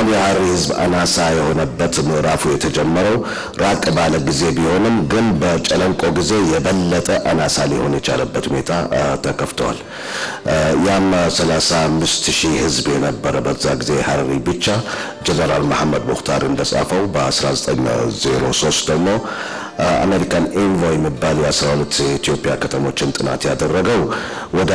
አሁን የሀረሪ ህዝብ አናሳ የሆነበት ምዕራፉ የተጀመረው ራቅ ባለ ጊዜ ቢሆንም ግን በጨለንቆ ጊዜ የበለጠ አናሳ ሊሆን የቻለበት ሁኔታ ተከፍተዋል። ያም 35 ሺህ ህዝብ የነበረ በዛ ጊዜ ሀረሪ ብቻ ጀነራል መሐመድ ሙክታር እንደጻፈው በ1903 ደግሞ አሜሪካን ኤንቮይ የሚባል የ12 የኢትዮጵያ ከተሞችን ጥናት ያደረገው ወደ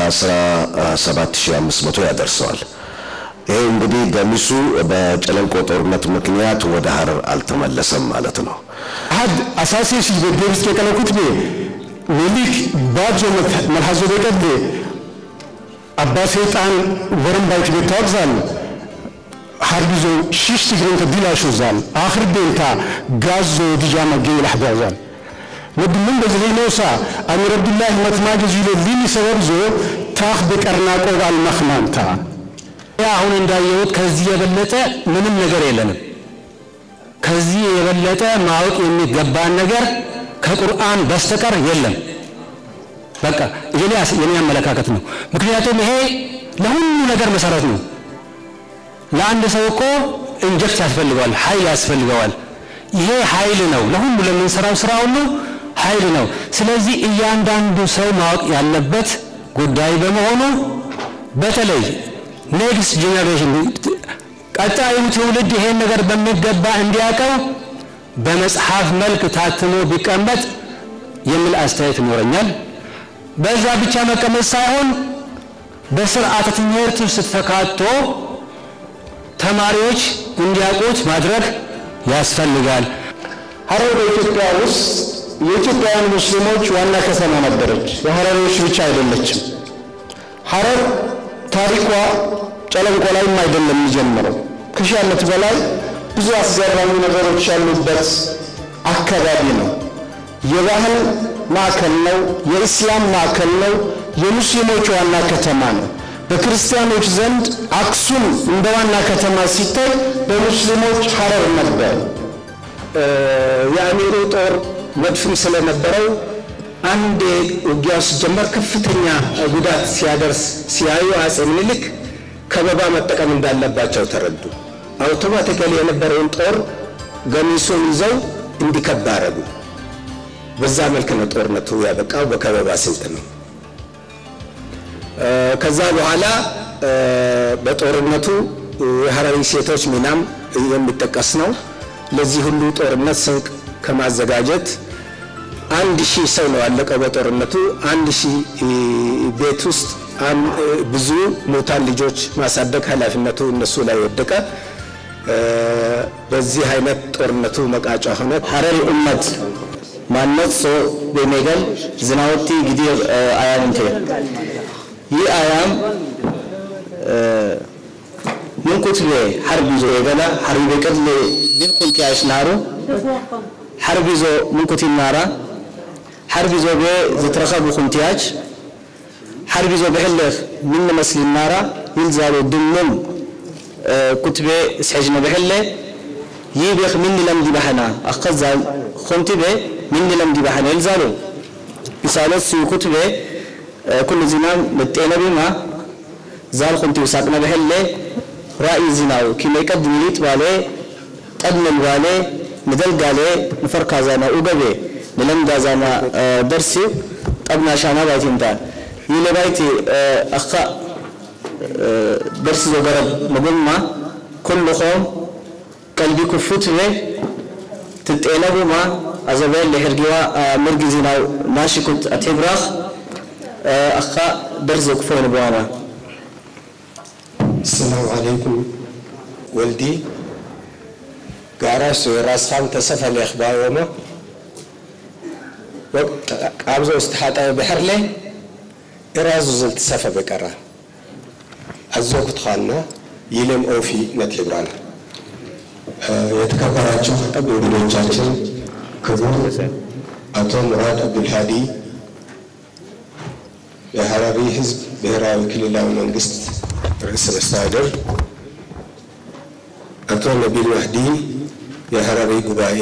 17500 ያደርሰዋል። ይሄ እንግዲህ ገሚሱ በጨለንቆ ጦርነት ምክንያት ወደ ሀረር አልተመለሰም ማለት ነው። حد أساسي شيء بدرس كلا كتبه وليك باجو ملحظو بقد أبا سيطان ورم بايت بتوغزال حربيزو شيش تجرين تديلا شو زال آخر بينتا غازو ديجاما جي لحبازال ود من بزلي نوسا أمير عبد الله متماجز يلو ليني سببزو تاخ بكرناكو والمخمانتا አሁን እንዳየሁት ከዚህ የበለጠ ምንም ነገር የለንም። ከዚህ የበለጠ ማወቅ የሚገባን ነገር ከቁርአን በስተቀር የለም። በቃ የኔ የኔ አመለካከት ነው። ምክንያቱም ይሄ ለሁሉ ነገር መሰረት ነው። ለአንድ ሰው እኮ ኢንጀክት ያስፈልገዋል፣ ኃይል ያስፈልገዋል። ይሄ ኃይል ነው። ለሁሉ ለምንሰራው ስራ ሁሉ ኃይል ነው። ስለዚህ እያንዳንዱ ሰው ማወቅ ያለበት ጉዳይ በመሆኑ በተለይ ኔክስት ጄኔሬሽን ቀጣዩ ትውልድ ይሄን ነገር በሚገባ እንዲያውቀው በመጽሐፍ መልክ ታትሞ ቢቀመጥ የሚል አስተያየት ይኖረኛል። በዛ ብቻ መቀመጥ ሳይሆን በስርዓተ ትምህርት ውስጥ ተካቶ ተማሪዎች እንዲያውቁት ማድረግ ያስፈልጋል። ሀረር በኢትዮጵያ ውስጥ የኢትዮጵያውያን ሙስሊሞች ዋና ከተማ ነበረች። የሀረሪዎች ብቻ አይደለችም። ሀረር ታሪኳ ጨለንቆ ላይም አይደለም የሚጀምረው። ከሺህ ዓመት በላይ ብዙ አስገራሚ ነገሮች ያሉበት አካባቢ ነው። የባህል ማዕከል ነው። የኢስላም ማዕከል ነው። የሙስሊሞች ዋና ከተማ ነው። በክርስቲያኖች ዘንድ አክሱም እንደ ዋና ከተማ ሲታይ፣ በሙስሊሞች ሀረር ነበር። የአሚሩ ጦር መድፍም ስለነበረው አንድ ውጊያ ሲጀመር ከፍተኛ ጉዳት ሲያደርስ ሲያዩ አጼ ምኒልክ ከበባ መጠቀም እንዳለባቸው ተረዱ። አውቶማቲካሊ የነበረውን ጦር ገሚሱን ይዘው እንዲከባ አረጉ። በዛ መልክ ነው ጦርነቱ ያበቃው፣ በከበባ ስልት ነው። ከዛ በኋላ በጦርነቱ የሀረሪ ሴቶች ሚናም የሚጠቀስ ነው። ለዚህ ሁሉ ጦርነት ስንቅ ከማዘጋጀት አንድ ሺህ ሰው ነው ያለቀው በጦርነቱ። አንድ ሺህ ቤት ውስጥ ብዙ ሙታን ልጆች ማሳደግ ኃላፊነቱ እነሱ ላይ ወደቀ። በዚህ አይነት ጦርነቱ መቃጫ ሆነ። ሀረሪ ኡመት ማነት ሶ በሜገል ዝናወቲ ጊዲር አያም እንተ ይህ አያም ምን ኩትቤ ሐርብ ይዞ የገላ ሐርቢ በቅል ምን ኩንቲ ያሽናሩ ሐርብ ይዞ ምን ኩቲ ናራ ሐርብ ይዞ ቤ ዝትረኸቡ ኩንቲያች ሐርብ ይዞ ብሕልኽ ምን መስሊ ናራ ይልዛሉ ድምም ኩትቤ ስሕጅነ ብሕለ ይቤኽ ምን ለምዲ ባሕና ኣኸዛ ኮንቲ ቤ ምን ለምዲ ባሕና ይልዛሉ ይሳሎት ሲ ኩትቤ ኩሉ ዚናም መጤነ ቢማ ዛል ኮንቲ ውሳቅነ ብሕለ ራእይ ዚናው ኪመይ ቀድ ሚሊት ባሌ ጠድመል ባሌ ንደልጋሌ ንፈርካዛና ኡገቤ ንለምጋዛና ደርሲ ጠብና ሻና ባይቲንታ ይለባይቲ ኣኻ ደርሲ ዘገረብ መጎማ ኩልኹም ቀልቢ ክፉት ቤ ትጤነቡማ ኣዘበል ለሕርጊዋ ምርጊ ዚናው ናሽኩት ኣቴብራኽ ኣኻ ደርሲ ዘክፎ ንብዋማ ሰላም ዓለይኩም ወልዲ ጋራሽ ራስኻም ተሰፈለ ይኽባዎሞ ቃብዞ ዝተሓጠበ ብሕርለ እራዙ ዝል ትሰፈ በቀራ አዞ ኩትኻና ይለም ኦፊ ነትብራና የተከበራችሁ እንግዶቻችን ክቡር አቶ ሙራድ አብዱልሃዲ የሀረሪ ህዝብ ብሔራዊ ክልላዊ መንግስት ርዕሰ መስተዳድር፣ አቶ ነቢል ማህዲ የሀረሪ ጉባኤ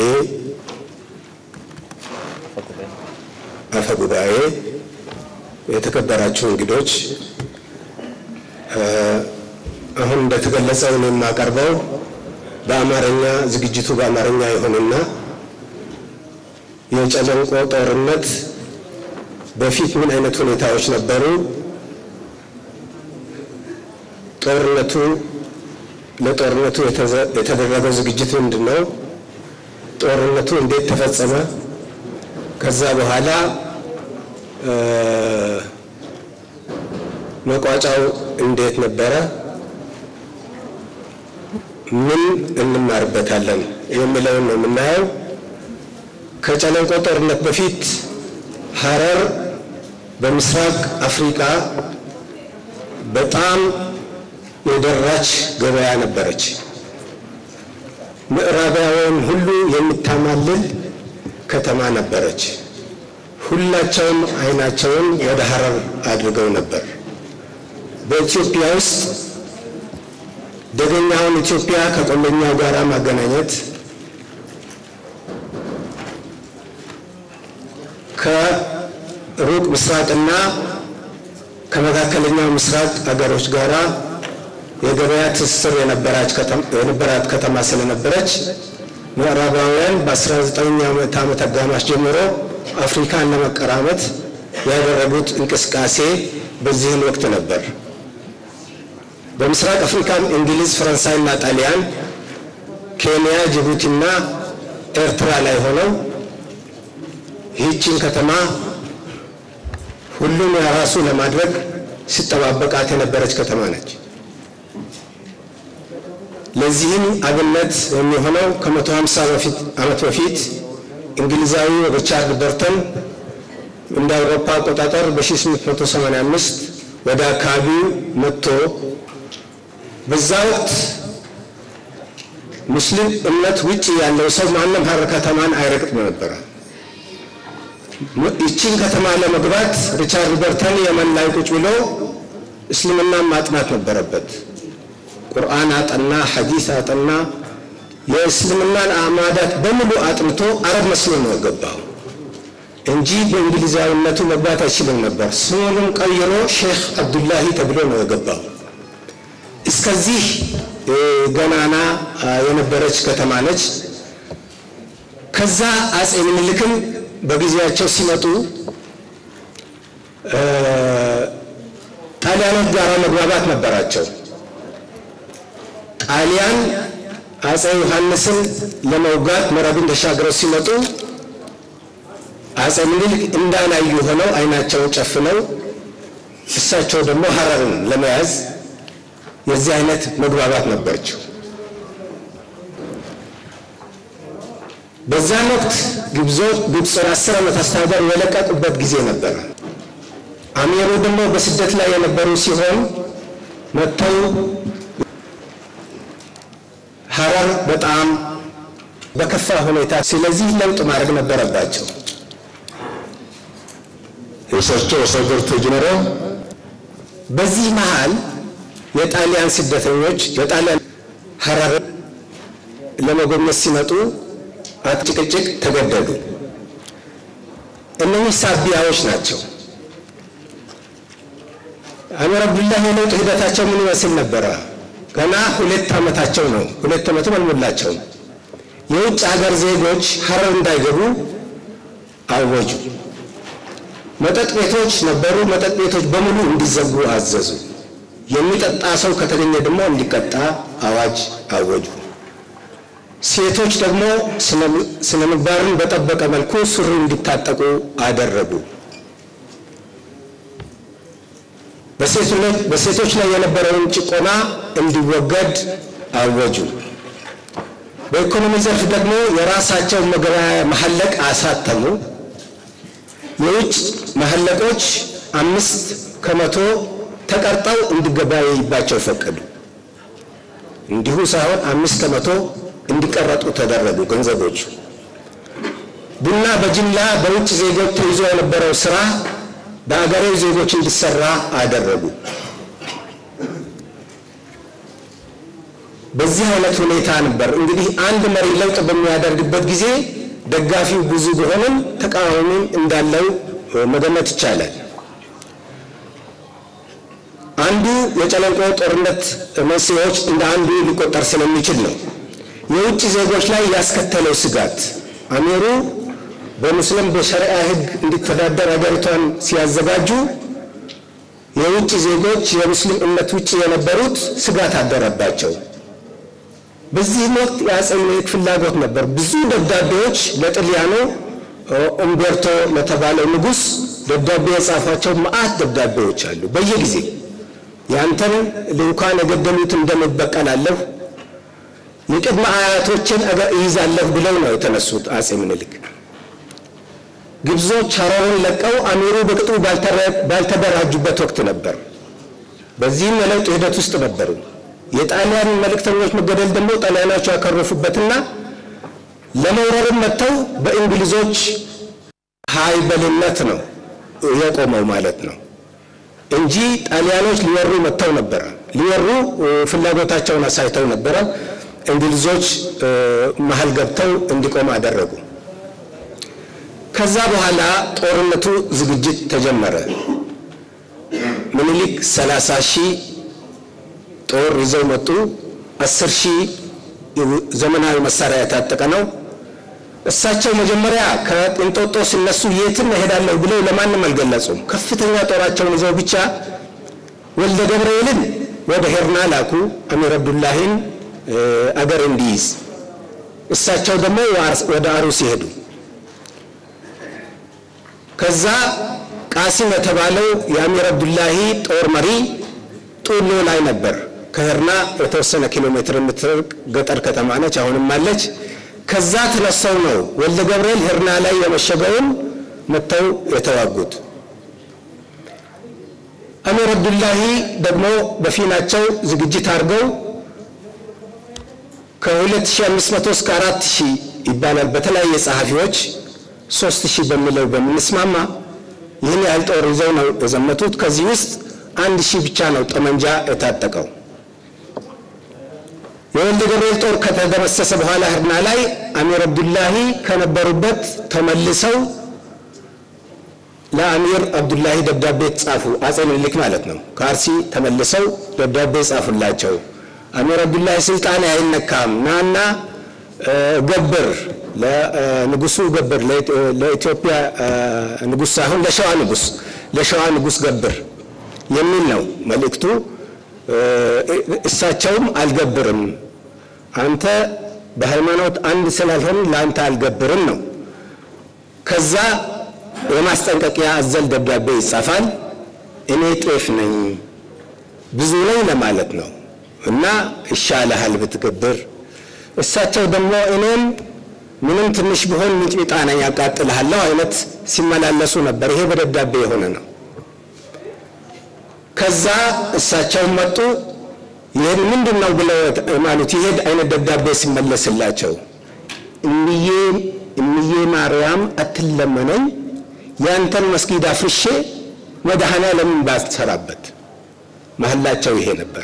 አፈ ጉባኤ፣ የተከበራችሁ እንግዶች አሁን እንደተገለጸው ነው የማቀርበው በአማርኛ ዝግጅቱ በአማርኛ የሆነና የጨለንቆ ጦርነት በፊት ምን አይነት ሁኔታዎች ነበሩ? ጦርነቱ ለጦርነቱ የተደረገው ዝግጅት ምንድን ነው? ጦርነቱ እንዴት ተፈጸመ? ከዛ በኋላ መቋጫው እንዴት ነበረ? ምን እንማርበታለን የሚለውን ነው የምናየው። ከጨለንቆ ጦርነት በፊት ሀረር በምስራቅ አፍሪካ በጣም የደራች ገበያ ነበረች። ምዕራባውያን ሁሉ የምታማልል ከተማ ነበረች። ሁላቸውም አይናቸውን ወደ ሀረር አድርገው ነበር። በኢትዮጵያ ውስጥ ደገኛውን ኢትዮጵያ ከቆለኛው ጋር ማገናኘት ከሩቅ ምስራቅና ከመካከለኛው ምስራቅ አገሮች ጋራ የገበያ ትስስር የነበራት ከተማ ስለነበረች ምዕራባውያን በ19ኛው ምዕተ ዓመት አጋማሽ ጀምሮ አፍሪካን ለመቀራመት ያደረጉት እንቅስቃሴ በዚህን ወቅት ነበር። በምስራቅ አፍሪካም እንግሊዝ፣ ፈረንሳይና ጣሊያን፣ ኬንያ፣ ጅቡቲና ኤርትራ ላይ ሆነው ይህችን ከተማ ሁሉም የራሱ ለማድረግ ሲጠባበቃት የነበረች ከተማ ነች። ለዚህም አብነት የሚሆነው ከመቶ ሀምሳ ዓመት በፊት እንግሊዛዊ ሪቻርድ በርተን እንደ አውሮፓ አቆጣጠር በ1885 ወደ አካባቢው መጥቶ በዛ ወቅት ሙስሊም እምነት ውጭ ያለው ሰው ማንም ሀረር ከተማን አይረግጥም ነበረ። ይችን ከተማ ለመግባት ሪቻርድ በርተን የመን ላይ ቁጭ ብሎ እስልምናን ማጥናት ነበረበት። ቁርአን አጠና፣ ሐዲስ አጠና፣ የእስልምናን አዕማዳት በሙሉ አጥንቶ አረብ መስሎ ነው የገባው እንጂ በእንግሊዛዊነቱ መግባት አይችልም ነበር። ስሙንም ቀይሮ ሼክ አብዱላሂ ተብሎ ነው የገባው። እስከዚህ ገናና የነበረች ከተማ ነች። ከዛ አጼ ምኒልክም በጊዜያቸው ሲመጡ ጣሊያኖች ጋር መግባባት ነበራቸው። ጣሊያን አጼ ዮሐንስን ለመውጋት መረብን ተሻግረው ሲመጡ አጼ ምኒልክ እንዳላዩ ሆነው አይናቸውን ጨፍነው እሳቸው ደግሞ ሀረርን ለመያዝ የዚህ አይነት መግባባት ነበረችው። በዛን ወቅት ግብጾች አስር ዓመት አስተዳደር የለቀቁበት ጊዜ ነበረ። አሚሩ ደግሞ በስደት ላይ የነበሩ ሲሆን መጥተው ሀረር በጣም በከፋ ሁኔታ፣ ስለዚህ ለውጥ ማድረግ ነበረባቸው። የእሳቸው አስተዳደር ተጀመረ። በዚህ መሃል የጣሊያን ስደተኞች የጣሊያን ሀረር ለመጎብኘት ሲመጡ ጭቅጭቅ ተገደዱ። እነኚህ ሳቢያዎች ናቸው። አሚር አብዱላህ የለውጥ ሂደታቸው ምን ይመስል ነበረ? ገና ሁለት ዓመታቸው ነው። ሁለት ዓመትም አልሞላቸውም። የውጭ ሀገር ዜጎች ሀረር እንዳይገቡ አወጁ። መጠጥ ቤቶች ነበሩ። መጠጥ ቤቶች በሙሉ እንዲዘጉ አዘዙ። የሚጠጣ ሰው ከተገኘ ደግሞ እንዲቀጣ አዋጅ አወጁ። ሴቶች ደግሞ ስነ ምግባርን በጠበቀ መልኩ ሱሪ እንዲታጠቁ አደረጉ። በሴቶች ላይ የነበረውን ጭቆና እንዲወገድ አወጁ። በኢኮኖሚ ዘርፍ ደግሞ የራሳቸውን መገበያያ መሐለቅ አሳተሙ። የውጭ መሐለቆች አምስት ከመቶ ተቀርጠው እንዲገበያይባቸው ፈቀዱ። እንዲሁ ሳይሆን አምስት ከመቶ እንዲቀረጡ ተደረጉ ገንዘቦቹ። ቡና በጅምላ በውጭ ዜጎች ተይዞ የነበረው ስራ በአገሬው ዜጎች እንዲሰራ አደረጉ። በዚህ አይነት ሁኔታ ነበር እንግዲህ አንድ መሪ ለውጥ በሚያደርግበት ጊዜ ደጋፊው ብዙ ቢሆንም ተቃዋሚም እንዳለው መገመት ይቻላል። አንዱ የጨለንቆ ጦርነት መንስኤዎች እንደ አንዱ ሊቆጠር ስለሚችል ነው። የውጭ ዜጎች ላይ ያስከተለው ስጋት አሚሩ በሙስሊም በሸሪዓ ሕግ እንዲተዳደር ሀገሪቷን ሲያዘጋጁ የውጭ ዜጎች የሙስሊም እምነት ውጭ የነበሩት ስጋት አደረባቸው። በዚህም ወቅት የአፄ ምኒልክ ፍላጎት ነበር። ብዙ ደብዳቤዎች ለጥልያኖ ኡምቤርቶ ለተባለው ንጉሥ ደብዳቤ የጻፏቸው መዓት ደብዳቤዎች አሉ። በየጊዜ ያንተን ልንኳን የገደሉትን ደም እበቀላለሁ፣ የቅድመ አያቶችን አገር እይዛለሁ ብለው ነው የተነሱት አፄ ምኒልክ። ግብጾች ሀረርን ለቀው አሚሩ በቅጡ ባልተደራጁበት ወቅት ነበር። በዚህም የለውጥ ሂደት ውስጥ ነበሩ። የጣሊያን መልእክተኞች መገደል ደግሞ ጣሊያኖቹ ያከረፉበትና ለመውረርም መጥተው በእንግሊዞች ሀይበልነት ነው የቆመው ማለት ነው እንጂ ጣሊያኖች ሊወሩ መጥተው ነበረ። ሊወሩ ፍላጎታቸውን አሳይተው ነበረ። እንግሊዞች መሀል ገብተው እንዲቆም አደረጉ። ከዛ በኋላ ጦርነቱ ዝግጅት ተጀመረ። ምኒልክ 30 ሺህ ጦር ይዘው መጡ። 10 ሺህ ዘመናዊ መሳሪያ የታጠቀ ነው። እሳቸው መጀመሪያ ከእንጦጦ ሲነሱ የትም እሄዳለሁ ብለው ለማንም አልገለጹም። ከፍተኛ ጦራቸውን ይዘው ብቻ ወልደ ገብርኤልን ወደ ሄርና ላኩ፣ አሚር አብዱላሂን አገር እንዲይዝ። እሳቸው ደግሞ ወደ አሩስ ይሄዱ። ከዛ ቃሲም የተባለው የአሚር አብዱላሂ ጦር መሪ ጡሎ ላይ ነበር። ከህርና የተወሰነ ኪሎ ሜትር የምትርቅ ገጠር ከተማ ነች፣ አሁንም አለች። ከዛ ተነሳው ነው ወልደ ገብርኤል ህርና ላይ የመሸገውን መጥተው የተዋጉት። አሚር አብዱላሂ ደግሞ በፊናቸው ዝግጅት አድርገው ከ2500 እስከ 4000 ይባላል በተለያየ ጸሐፊዎች 3000 በሚለው በምንስማማ ይህን ያህል ጦር ይዘው ነው የዘመቱት። ከዚህ ውስጥ አንድ ሺህ ብቻ ነው ጠመንጃ የታጠቀው። የወልደ ገብርኤል ጦር ከተደመሰሰ በኋላ ህርና ላይ አሚር አብዱላሂ ከነበሩበት ተመልሰው ለአሚር አብዱላሂ ደብዳቤ ጻፉ። አፄ ምኒልክ ማለት ነው። ከአርሲ ተመልሰው ደብዳቤ ጻፉላቸው። አሚር አብዱላሂ ስልጣን አይነካም፣ ናና ገብር ለንጉሱ ገብር፣ ለኢትዮጵያ ንጉስ ሳይሆን ለሸዋ ንጉስ ለሸዋ ንጉስ ገብር የሚል ነው መልእክቱ። እሳቸውም አልገብርም፣ አንተ በሃይማኖት አንድ ስላልሆን ለአንተ አልገብርም ነው። ከዛ የማስጠንቀቂያ አዘል ደብዳቤ ይጻፋል። እኔ ጤፍ ነኝ ብዙ ነኝ ለማለት ነው እና ይሻልሃል ብትገብር። እሳቸው ደግሞ እኔም ምንም ትንሽ ቢሆን ሚጥሚጣ ነኝ ያቃጥልሃለሁ አይነት ሲመላለሱ ነበር። ይሄ በደብዳቤ የሆነ ነው። ከዛ እሳቸው መጡ። ይህን ምንድን ነው ብለው ማለት ይሄ አይነት ደብዳቤ ሲመለስላቸው እምዬ እምዬ ማርያም አትለመነኝ ያንተን መስጊድ አፍርሼ መድኃኔዓለምን ባትሰራበት መሐላቸው ይሄ ነበረ።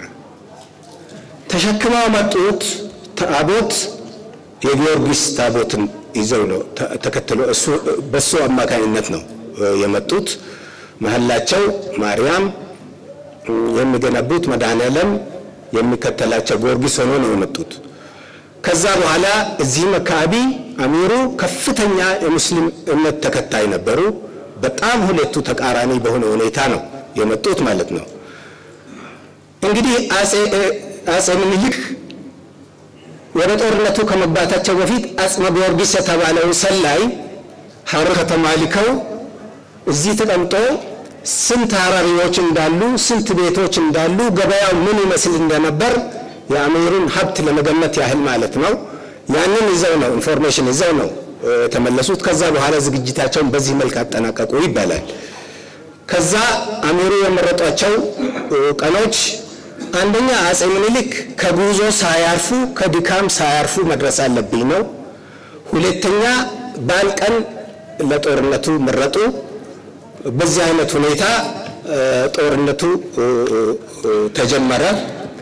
ተሸክመው መጡት ታቦት የጊዮርጊስ ታቦትን ይዘው ነው ተከትሎ እሱ በሱ አማካኝነት ነው የመጡት። መሐላቸው ማርያም የሚገነቡት መድኃኔዓለም የሚከተላቸው ጊዮርጊስ ሆኖ ነው የመጡት። ከዛ በኋላ እዚህም አካባቢ አሚሩ ከፍተኛ የሙስሊም እምነት ተከታይ ነበሩ። በጣም ሁለቱ ተቃራኒ በሆነ ሁኔታ ነው የመጡት ማለት ነው። እንግዲህ አፄ ምኒልክ ወደ ጦርነቱ ከመግባታቸው በፊት አጽመ ጊዮርጊስ የተባለው ሰላይ ሐረር ከተማ ልከው እዚህ ተቀምጦ ስንት ሀረሪዎች እንዳሉ ስንት ቤቶች እንዳሉ ገበያው ምን ይመስል እንደነበር የአሚሩን ሀብት ለመገመት ያህል ማለት ነው። ያንን ይዘው ነው ኢንፎርሜሽን ይዘው ነው የተመለሱት። ከዛ በኋላ ዝግጅታቸውን በዚህ መልክ አጠናቀቁ ይባላል። ከዛ አሚሩ የመረጧቸው ቀኖች አንደኛ አፄ ምኒልክ ከጉዞ ሳያርፉ ከድካም ሳያርፉ መድረስ አለብኝ ነው። ሁለተኛ በዓል ቀን ለጦርነቱ መረጡ። በዚህ አይነት ሁኔታ ጦርነቱ ተጀመረ።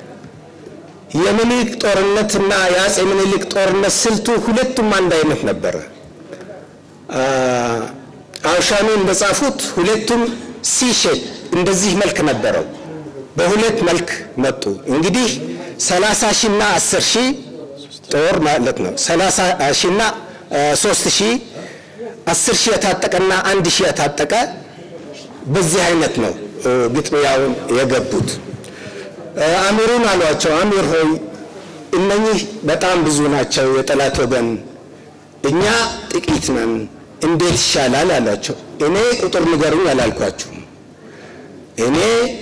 የምኒልክ ጦርነት እና የአፄ ምኒልክ ጦርነት ስልቱ ሁለቱም አንድ አይነት ነበረ። አውሻኑ እንደጻፉት ሁለቱም ሲሼፕ እንደዚህ መልክ ነበረው። በሁለት መልክ መጡ። እንግዲህ 30 ሺህ እና 10 ሺህ ጦር ማለት ነው። ሰላሳ ሺና ሶስት ሺህ አስር ሺህ የታጠቀና አንድ ሺህ የታጠቀ በዚህ አይነት ነው ግጥሚያውን የገቡት። አሚሩን አሏቸው፣ አሚር ሆይ እነኚህ በጣም ብዙ ናቸው የጠላት ወገን፣ እኛ ጥቂት ነን፣ እንዴት ይሻላል አሏቸው። እኔ ቁጥር ንገሩኝ አላልኳችሁም። እኔ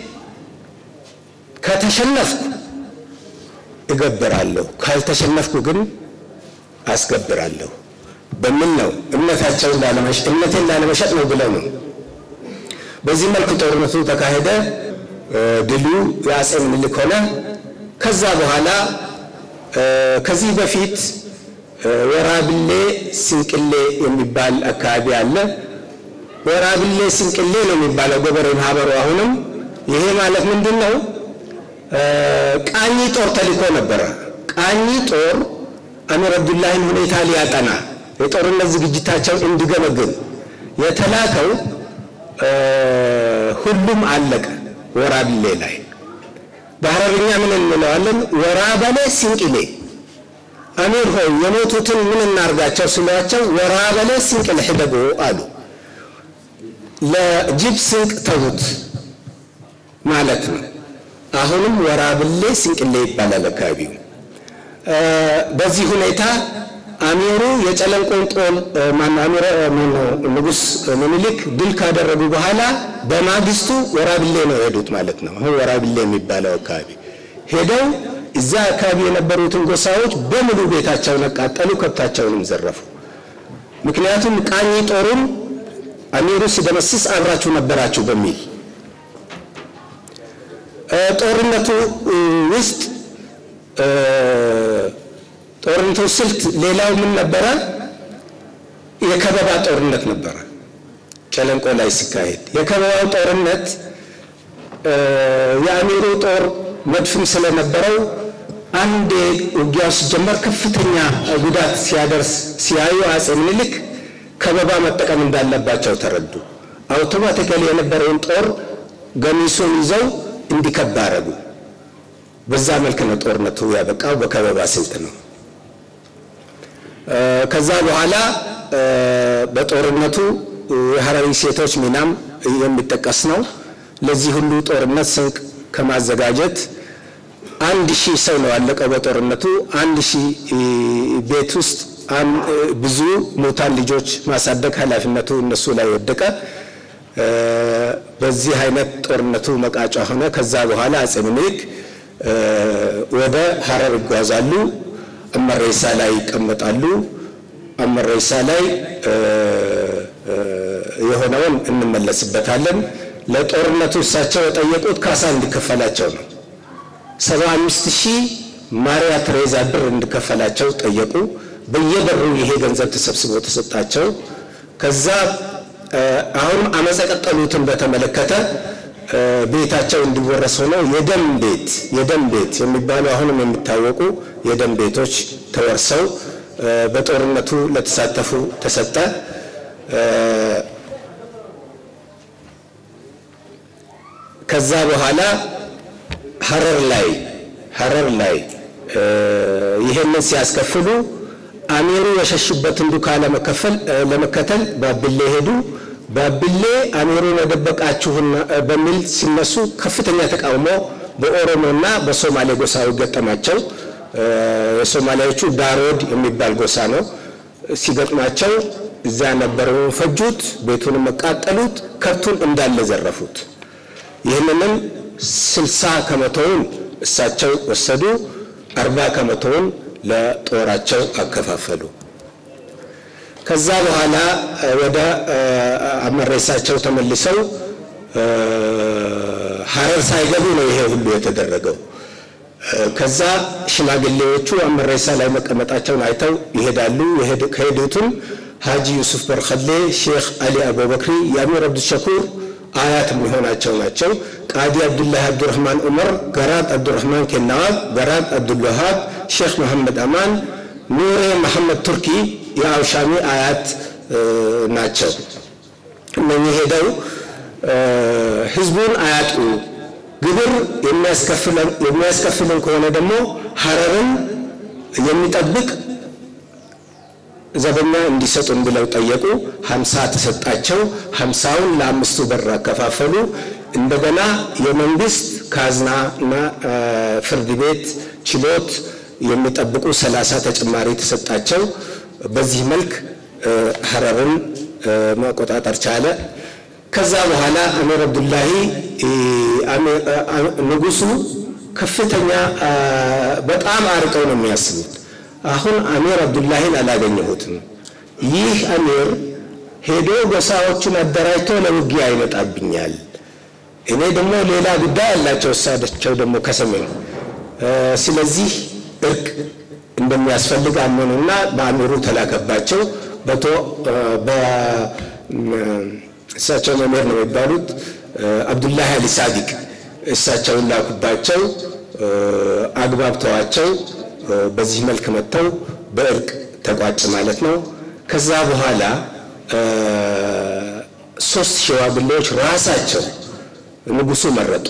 ከተሸነፍኩ እገብራለሁ፣ ካልተሸነፍኩ ግን አስገብራለሁ በሚል ነው እምነታቸውን ላለመሸጥ እምነቴን ላለመሸጥ ነው ብለው ነው። በዚህ መልክ ጦርነቱ ተካሄደ። ድሉ የአጼ ምኒልክ ሆነ። ከዛ በኋላ ከዚህ በፊት ወራብሌ ስንቅሌ የሚባል አካባቢ አለ። ወራብሌ ስንቅሌ ነው የሚባለው ገበሬ ማህበሩ። አሁንም ይሄ ማለት ምንድን ነው? ቃኝ ጦር ተልኮ ነበረ። ቃኝ ጦር አሚር አብዱላሂን ሁኔታ ሊያጠና የጦርነት ዝግጅታቸውን እንዲገመግም የተላከው ሁሉም አለቀ። ወራብሌ ላይ በሐረርኛ ምን እንለዋለን? ወራበሌ ሲንቅሌ አሚር ሆይ የሞቱትን ምን እናርጋቸው ስሏቸው ወራበሌ ሲንቅሌ ሂደጎ አሉ። ለጅብ ስንቅ ተዉት ማለት ነው። አሁንም ወራብሌ ሲንቅሌ ይባላል አካባቢው። በዚህ ሁኔታ አሚሩ የጨለንቆን ጦር ንጉሥ ምኒልክ ድል ካደረጉ በኋላ በማግስቱ ወራብሌ ነው የሄዱት ማለት ነው። አሁን ወራብሌ የሚባለው አካባቢ ሄደው እዛ አካባቢ የነበሩትን ጎሳዎች በሙሉ ቤታቸውን አቃጠሉ፣ ከብታቸውንም ዘረፉ። ምክንያቱም ቃኝ ጦሩን አሚሩ ሲደመስስ አብራችሁ ነበራችሁ በሚል ጦርነቱ ውስጥ ጦርነቱ ስልት ሌላው ምን ነበረ? የከበባ ጦርነት ነበረ። ጨለንቆ ላይ ሲካሄድ የከበባው ጦርነት የአሚሩ ጦር መድፍም ስለነበረው አንድ ውጊያው ሲጀመር ከፍተኛ ጉዳት ሲያደርስ ሲያዩ አጼ ምኒልክ ከበባ መጠቀም እንዳለባቸው ተረዱ። አውቶማቲካሊ የነበረውን ጦር ገሚሱን ይዘው እንዲከባ አረጉ። በዛ መልክ ነው ጦርነቱ ያበቃው፣ በከበባ ስልት ነው። ከዛ በኋላ በጦርነቱ የሐረሪ ሴቶች ሚናም የሚጠቀስ ነው። ለዚህ ሁሉ ጦርነት ስንቅ ከማዘጋጀት አንድ ሺህ ሰው ነው ያለቀው በጦርነቱ። አንድ ሺህ ቤት ውስጥ ብዙ ሙታን ልጆች ማሳደግ ኃላፊነቱ እነሱ ላይ ወደቀ። በዚህ አይነት ጦርነቱ መቃጫ ሆነ። ከዛ በኋላ አጼ ምኒልክ ወደ ሐረር ይጓዛሉ። አመሬሳ ላይ ይቀመጣሉ። አመሬሳ ላይ የሆነውን እንመለስበታለን። ለጦርነቱ እሳቸው የጠየቁት ካሳ እንዲከፈላቸው ነው። ሰባ አምስት ሺህ ማሪያ ትሬዛ ብር እንዲከፈላቸው ጠየቁ። በየበሩ ይሄ ገንዘብ ተሰብስቦ ተሰጣቸው። ከዛ አሁን አመፀ ቀጠሉትን በተመለከተ ቤታቸው እንዲወረስ ሆነው የደም ቤት የደም ቤት የሚባሉ አሁንም የሚታወቁ የደም ቤቶች ተወርሰው በጦርነቱ ለተሳተፉ ተሰጠ። ከዛ በኋላ ሐረር ላይ ሐረር ላይ ይሄንን ሲያስከፍሉ አሚሩ የሸሹበትን ዱካ ለመከፈል ለመከተል ባብሌ ሄዱ። ባብሌ አሚሩን የደበቃችሁን በሚል ሲነሱ ከፍተኛ ተቃውሞ በኦሮሞና በሶማሌ ጎሳው ገጠማቸው። የሶማሌዎቹ ዳሮድ የሚባል ጎሳ ነው። ሲገጥማቸው እዛ የነበረውን ፈጁት፣ ቤቱንም መቃጠሉት፣ ከብቱን እንዳለ ዘረፉት። ይህንንም ስልሳ ከመቶውን እሳቸው ወሰዱ፣ አርባ ከመቶውን ለጦራቸው አከፋፈሉ። ከዛ በኋላ ወደ አመሬሳቸው ተመልሰው ሐረር ሳይገቡ ነው ይሄ ሁሉ የተደረገው። ከዛ ሽማግሌዎቹ አመሬሳ ላይ መቀመጣቸውን አይተው ይሄዳሉ። ከሄዱትም ሀጂ ዩሱፍ በርኸሌ፣ ሼክ አሊ አቡበክሪ፣ የአሚር አብዱሸኩር አያት የሚሆናቸው ናቸው። ቃዲ አብዱላህ አብዱረህማን ዑመር፣ ገራድ አብዱረህማን ኬናዋብ፣ ገራድ አብዱልዋሃብ፣ ሼክ መሐመድ አማን፣ ኑሬ መሐመድ ቱርኪ የአውሻሚ አያት ናቸው። እነኚህ ሄደው ህዝቡን አያጡ ግብር የሚያስከፍልን ከሆነ ደግሞ ሐረርን የሚጠብቅ ዘበኛ እንዲሰጡን ብለው ጠየቁ። ሀምሳ ተሰጣቸው። ሀምሳውን ለአምስቱ በር አከፋፈሉ። እንደገና የመንግስት ካዝና እና ፍርድ ቤት፣ ችሎት የሚጠብቁ ሰላሳ ተጨማሪ ተሰጣቸው። በዚህ መልክ ሀረርን መቆጣጠር ቻለ። ከዛ በኋላ አሚር አብዱላሂ ንጉሱ ከፍተኛ በጣም አርቀው ነው የሚያስቡት። አሁን አሚር አብዱላሂን አላገኘሁትም። ይህ አሚር ሄዶ ጎሳዎቹን አደራጅቶ ለውጊያ ይመጣብኛል። እኔ ደግሞ ሌላ ጉዳይ አላቸው እሳቸው ደግሞ ከሰሜን። ስለዚህ እርቅ እንደሚያስፈልግ አመኑና በአሚሩ ተላከባቸው። በቶ እሳቸው መምህር ነው የሚባሉት አብዱላሂ አሊ ሳዲቅ እሳቸውን ላኩባቸው። አግባብተዋቸው በዚህ መልክ መጥተው በእርቅ ተቋጭ ማለት ነው። ከዛ በኋላ ሶስት ሽማግሌዎች ራሳቸው ንጉሱ መረጡ።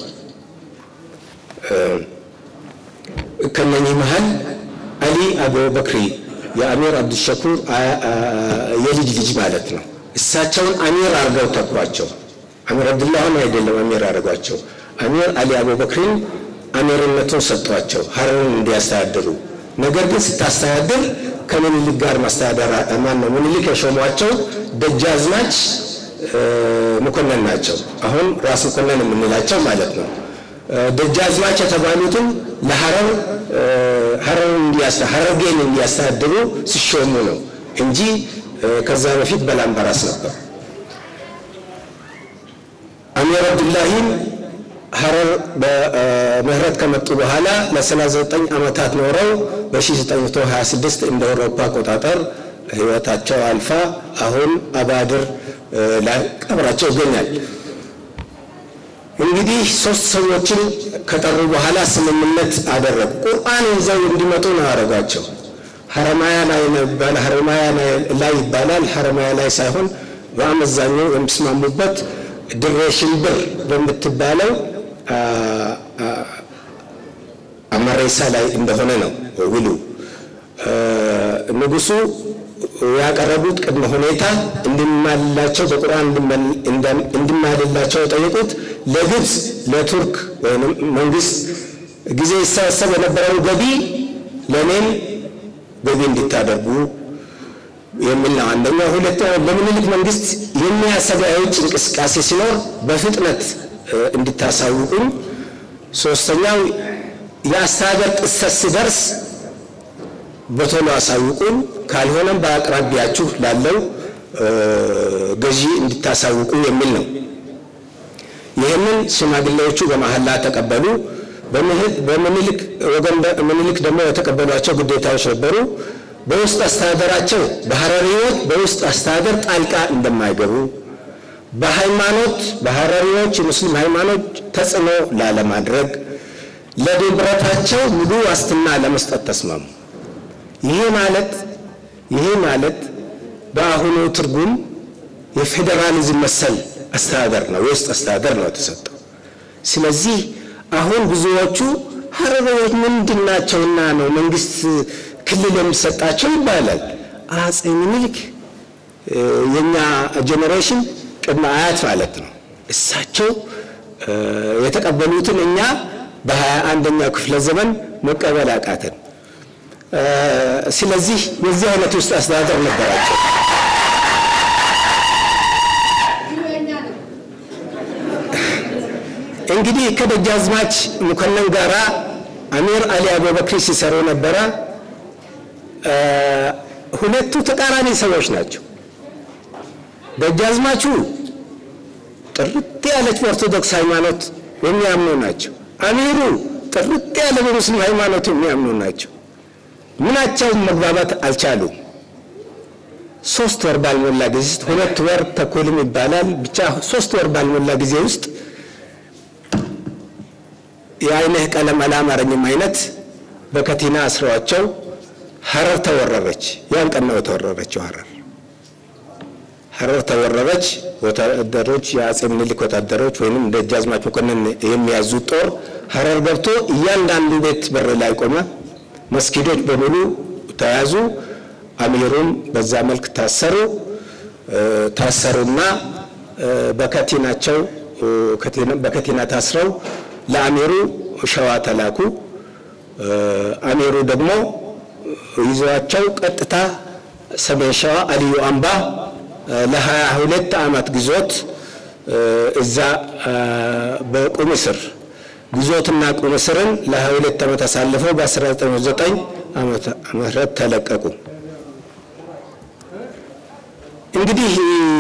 ከነኚህ መሀል አሊ አቡበክሪ የአሚር አብዱሸኩር የልጅ ልጅ ማለት ነው። እሳቸውን አሚር አድርገው ተኳቸው። አሚር አብዱላህን አይደለም አሚር አድርጓቸው። አሚር አሊ አቡበክሪን አሚርነቱን ሰጥቷቸው ሀረርን እንዲያስተዳድሩ። ነገር ግን ስታስተዳድር ከምኒልክ ጋር ማስተዳደር ማን ነው? ምኒልክ የሾሟቸው ደጃዝማች መኮንን ናቸው። አሁን ራስ መኮንን የምንላቸው ማለት ነው። ደጃዝማች የተባሉትም ለሀረር ሀረርን ሀረርጌን እንዲያስተዳድሩ ሲሾሙ ነው እንጂ ከዛ በፊት በላምበራስ ነበር። አሚር አብዱላሂም ሀረር በምህረት ከመጡ በኋላ ለ39 ዓመታት ኖረው በ1926 እንደ አውሮፓ አቆጣጠር ህይወታቸው አልፋ አሁን አባድር ላይ ቀብራቸው ይገኛል። እንግዲህ ሶስት ሰዎችን ከጠሩ በኋላ ስምምነት አደረጉ። ቁርአን ይዘው እንዲመጡ ነው ያደረጓቸው። ሀረማያ ላይ ይባላል፣ ሀረማያ ላይ ይባላል። ሀረማያ ላይ ሳይሆን በአመዛኙ የሚስማሙበት ድሬ ሽንብር በምትባለው አመሬሳ ላይ እንደሆነ ነው ውሉ። ንጉሱ ያቀረቡት ቅድመ ሁኔታ እንዲማልላቸው በቁርአን እንዲማልላቸው የጠየቁት ለግብፅ ለቱርክ ወይም መንግስት ጊዜ ይሰበሰብ የነበረው ገቢ ለእኔም ገቢ እንዲታደርጉ የሚል ነው። አንደኛው። ሁለተኛው ለምኒልክ መንግስት የሚያሰጋ የውጭ እንቅስቃሴ ሲኖር በፍጥነት እንዲታሳውቁኝ። ሶስተኛው የአስተዳደር ጥሰት ሲደርስ በቶሎ አሳውቁን፣ ካልሆነም በአቅራቢያችሁ ላለው ገዢ እንዲታሳውቁ የሚል ነው። ይህንን ሽማግሌዎቹ በመሐላ ተቀበሉ። በምኒልክ ወገን ምኒልክ ደግሞ የተቀበሏቸው ግዴታዎች ነበሩ። በውስጥ አስተዳደራቸው በሀረሪዎች በውስጥ አስተዳደር ጣልቃ እንደማይገቡ፣ በሃይማኖት በሀረሪዎች የሙስሊም ሃይማኖት ተጽዕኖ ላለማድረግ፣ ለንብረታቸው ሙሉ ዋስትና ለመስጠት ተስማሙ። ይሄ ማለት ይሄ ማለት በአሁኑ ትርጉም የፌዴራሊዝም መሰል አስተዳደር ነው፣ የውስጥ አስተዳደር ነው የተሰጠው። ስለዚህ አሁን ብዙዎቹ ሀረሪዎች ምንድን ናቸውና ነው መንግስት ክልል የሚሰጣቸው ይባላል። አጼ ምኒልክ የኛ ጄኔሬሽን ቅድመ አያት ማለት ነው። እሳቸው የተቀበሉትን እኛ በሀያ አንደኛው ክፍለ ዘመን መቀበል አቃተን። ስለዚህ የዚህ አይነት ውስጥ አስተዳደር ነበራቸው። እንግዲህ ከደጃዝማች መኮንን ጋራ አሚር አሊ አቡበክር ሲሰሩ ነበረ። ሁለቱ ተቃራኒ ሰዎች ናቸው። ደጃዝማቹ ጥርት ያለች በኦርቶዶክስ ሃይማኖት የሚያምኑ ናቸው። አሚሩ ጥርት ያለ በሙስሊም ሃይማኖት የሚያምኑ ናቸው። ምናቸውም መግባባት አልቻሉም። ሶስት ወር ባልሞላ ጊዜ ውስጥ ሁለት ወር ተኩልም ይባላል ብቻ ሶስት ወር ባልሞላ ጊዜ ውስጥ የአይንህ ቀለም አላማረኝም አይነት በከቲና አስረዋቸው ሀረር ተወረረች። ያን ቀን ነው የተወረረችው ሀረር። ሀረር ተወረረች። ወታደሮች የአጼ ምኒልክ ወታደሮች ወይም ደጃዝማች መኮንን የሚያዙት ጦር ሀረር ገብቶ እያንዳንዱ ቤት በር ላይ ቆመ። መስጊዶች በሙሉ ተያዙ። አሚሩም በዛ መልክ ታሰሩ። ታሰሩና በከቲናቸው በከቲና ታስረው ለአሚሩ ሸዋ ተላኩ። አሚሩ ደግሞ ይዘዋቸው ቀጥታ ሰሜን ሸዋ አልዩ አምባ ለሀያ ሁለት ዓመት ግዞት እዛ በቁም እስር ግዞትና ቁም እስርን ለሀያ ሁለት ዓመት አሳልፈው በ1909 ዓመተ ምህረት ተለቀቁ። እንግዲህ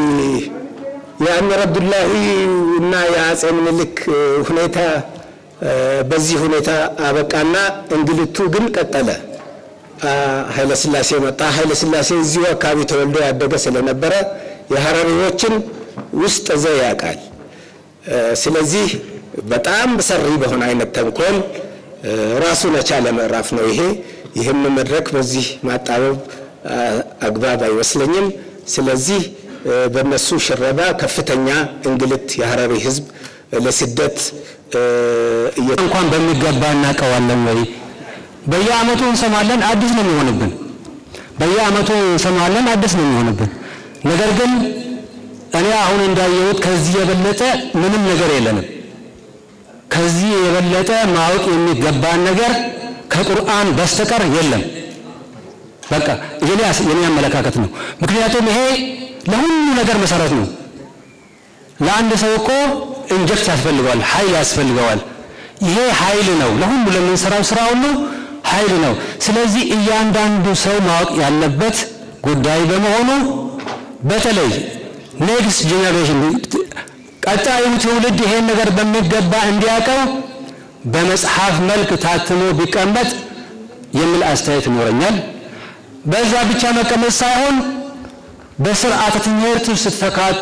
የአሚር አብዱላሂ እና የአጼ ምኒልክ ሁኔታ በዚህ ሁኔታ አበቃና እንግልቱ ግን ቀጠለ። ኃይለ ሥላሴ መጣ። ኃይለ ሥላሴ እዚሁ አካባቢ ተወልዶ ያደገ ስለነበረ የሀረሪዎችን ውስጥ ዘ ያውቃል። ስለዚህ በጣም ሰሪ በሆነ አይነት ተንኮል ራሱን የቻለ ምዕራፍ ነው ይሄ። ይህም መድረክ በዚህ ማጣበብ አግባብ አይመስለኝም። ስለዚህ በእነሱ ሽረባ ከፍተኛ እንግልት የሀረሪ ሕዝብ ለስደት እንኳን በሚገባ እናውቀዋለን ወይ? በየአመቱ እንሰማለን፣ አዲስ ነው የሚሆንብን። በየአመቱ እንሰማለን፣ አዲስ ነው የሚሆንብን። ነገር ግን እኔ አሁን እንዳየሁት ከዚህ የበለጠ ምንም ነገር የለንም። ከዚህ የበለጠ ማወቅ የሚገባን ነገር ከቁርአን በስተቀር የለም። በቃ የኔ የኔ አመለካከት ነው። ምክንያቱም ይሄ ለሁሉ ነገር መሰረት ነው። ለአንድ ሰው እኮ ኢንጀክት ያስፈልገዋል፣ ኃይል ያስፈልገዋል። ይሄ ኃይል ነው። ለሁሉ ለምንሰራው ስራ ሁሉ ኃይል ነው። ስለዚህ እያንዳንዱ ሰው ማወቅ ያለበት ጉዳይ በመሆኑ በተለይ ኔክስት ጄኔሬሽን ቀጣዩ ትውልድ ይሄን ነገር በሚገባ እንዲያውቀው በመጽሐፍ መልክ ታትሞ ቢቀመጥ የሚል አስተያየት ይኖረኛል። በዛ ብቻ መቀመጥ ሳይሆን በስርዓተ ትምህርት ውስጥ ተካቶ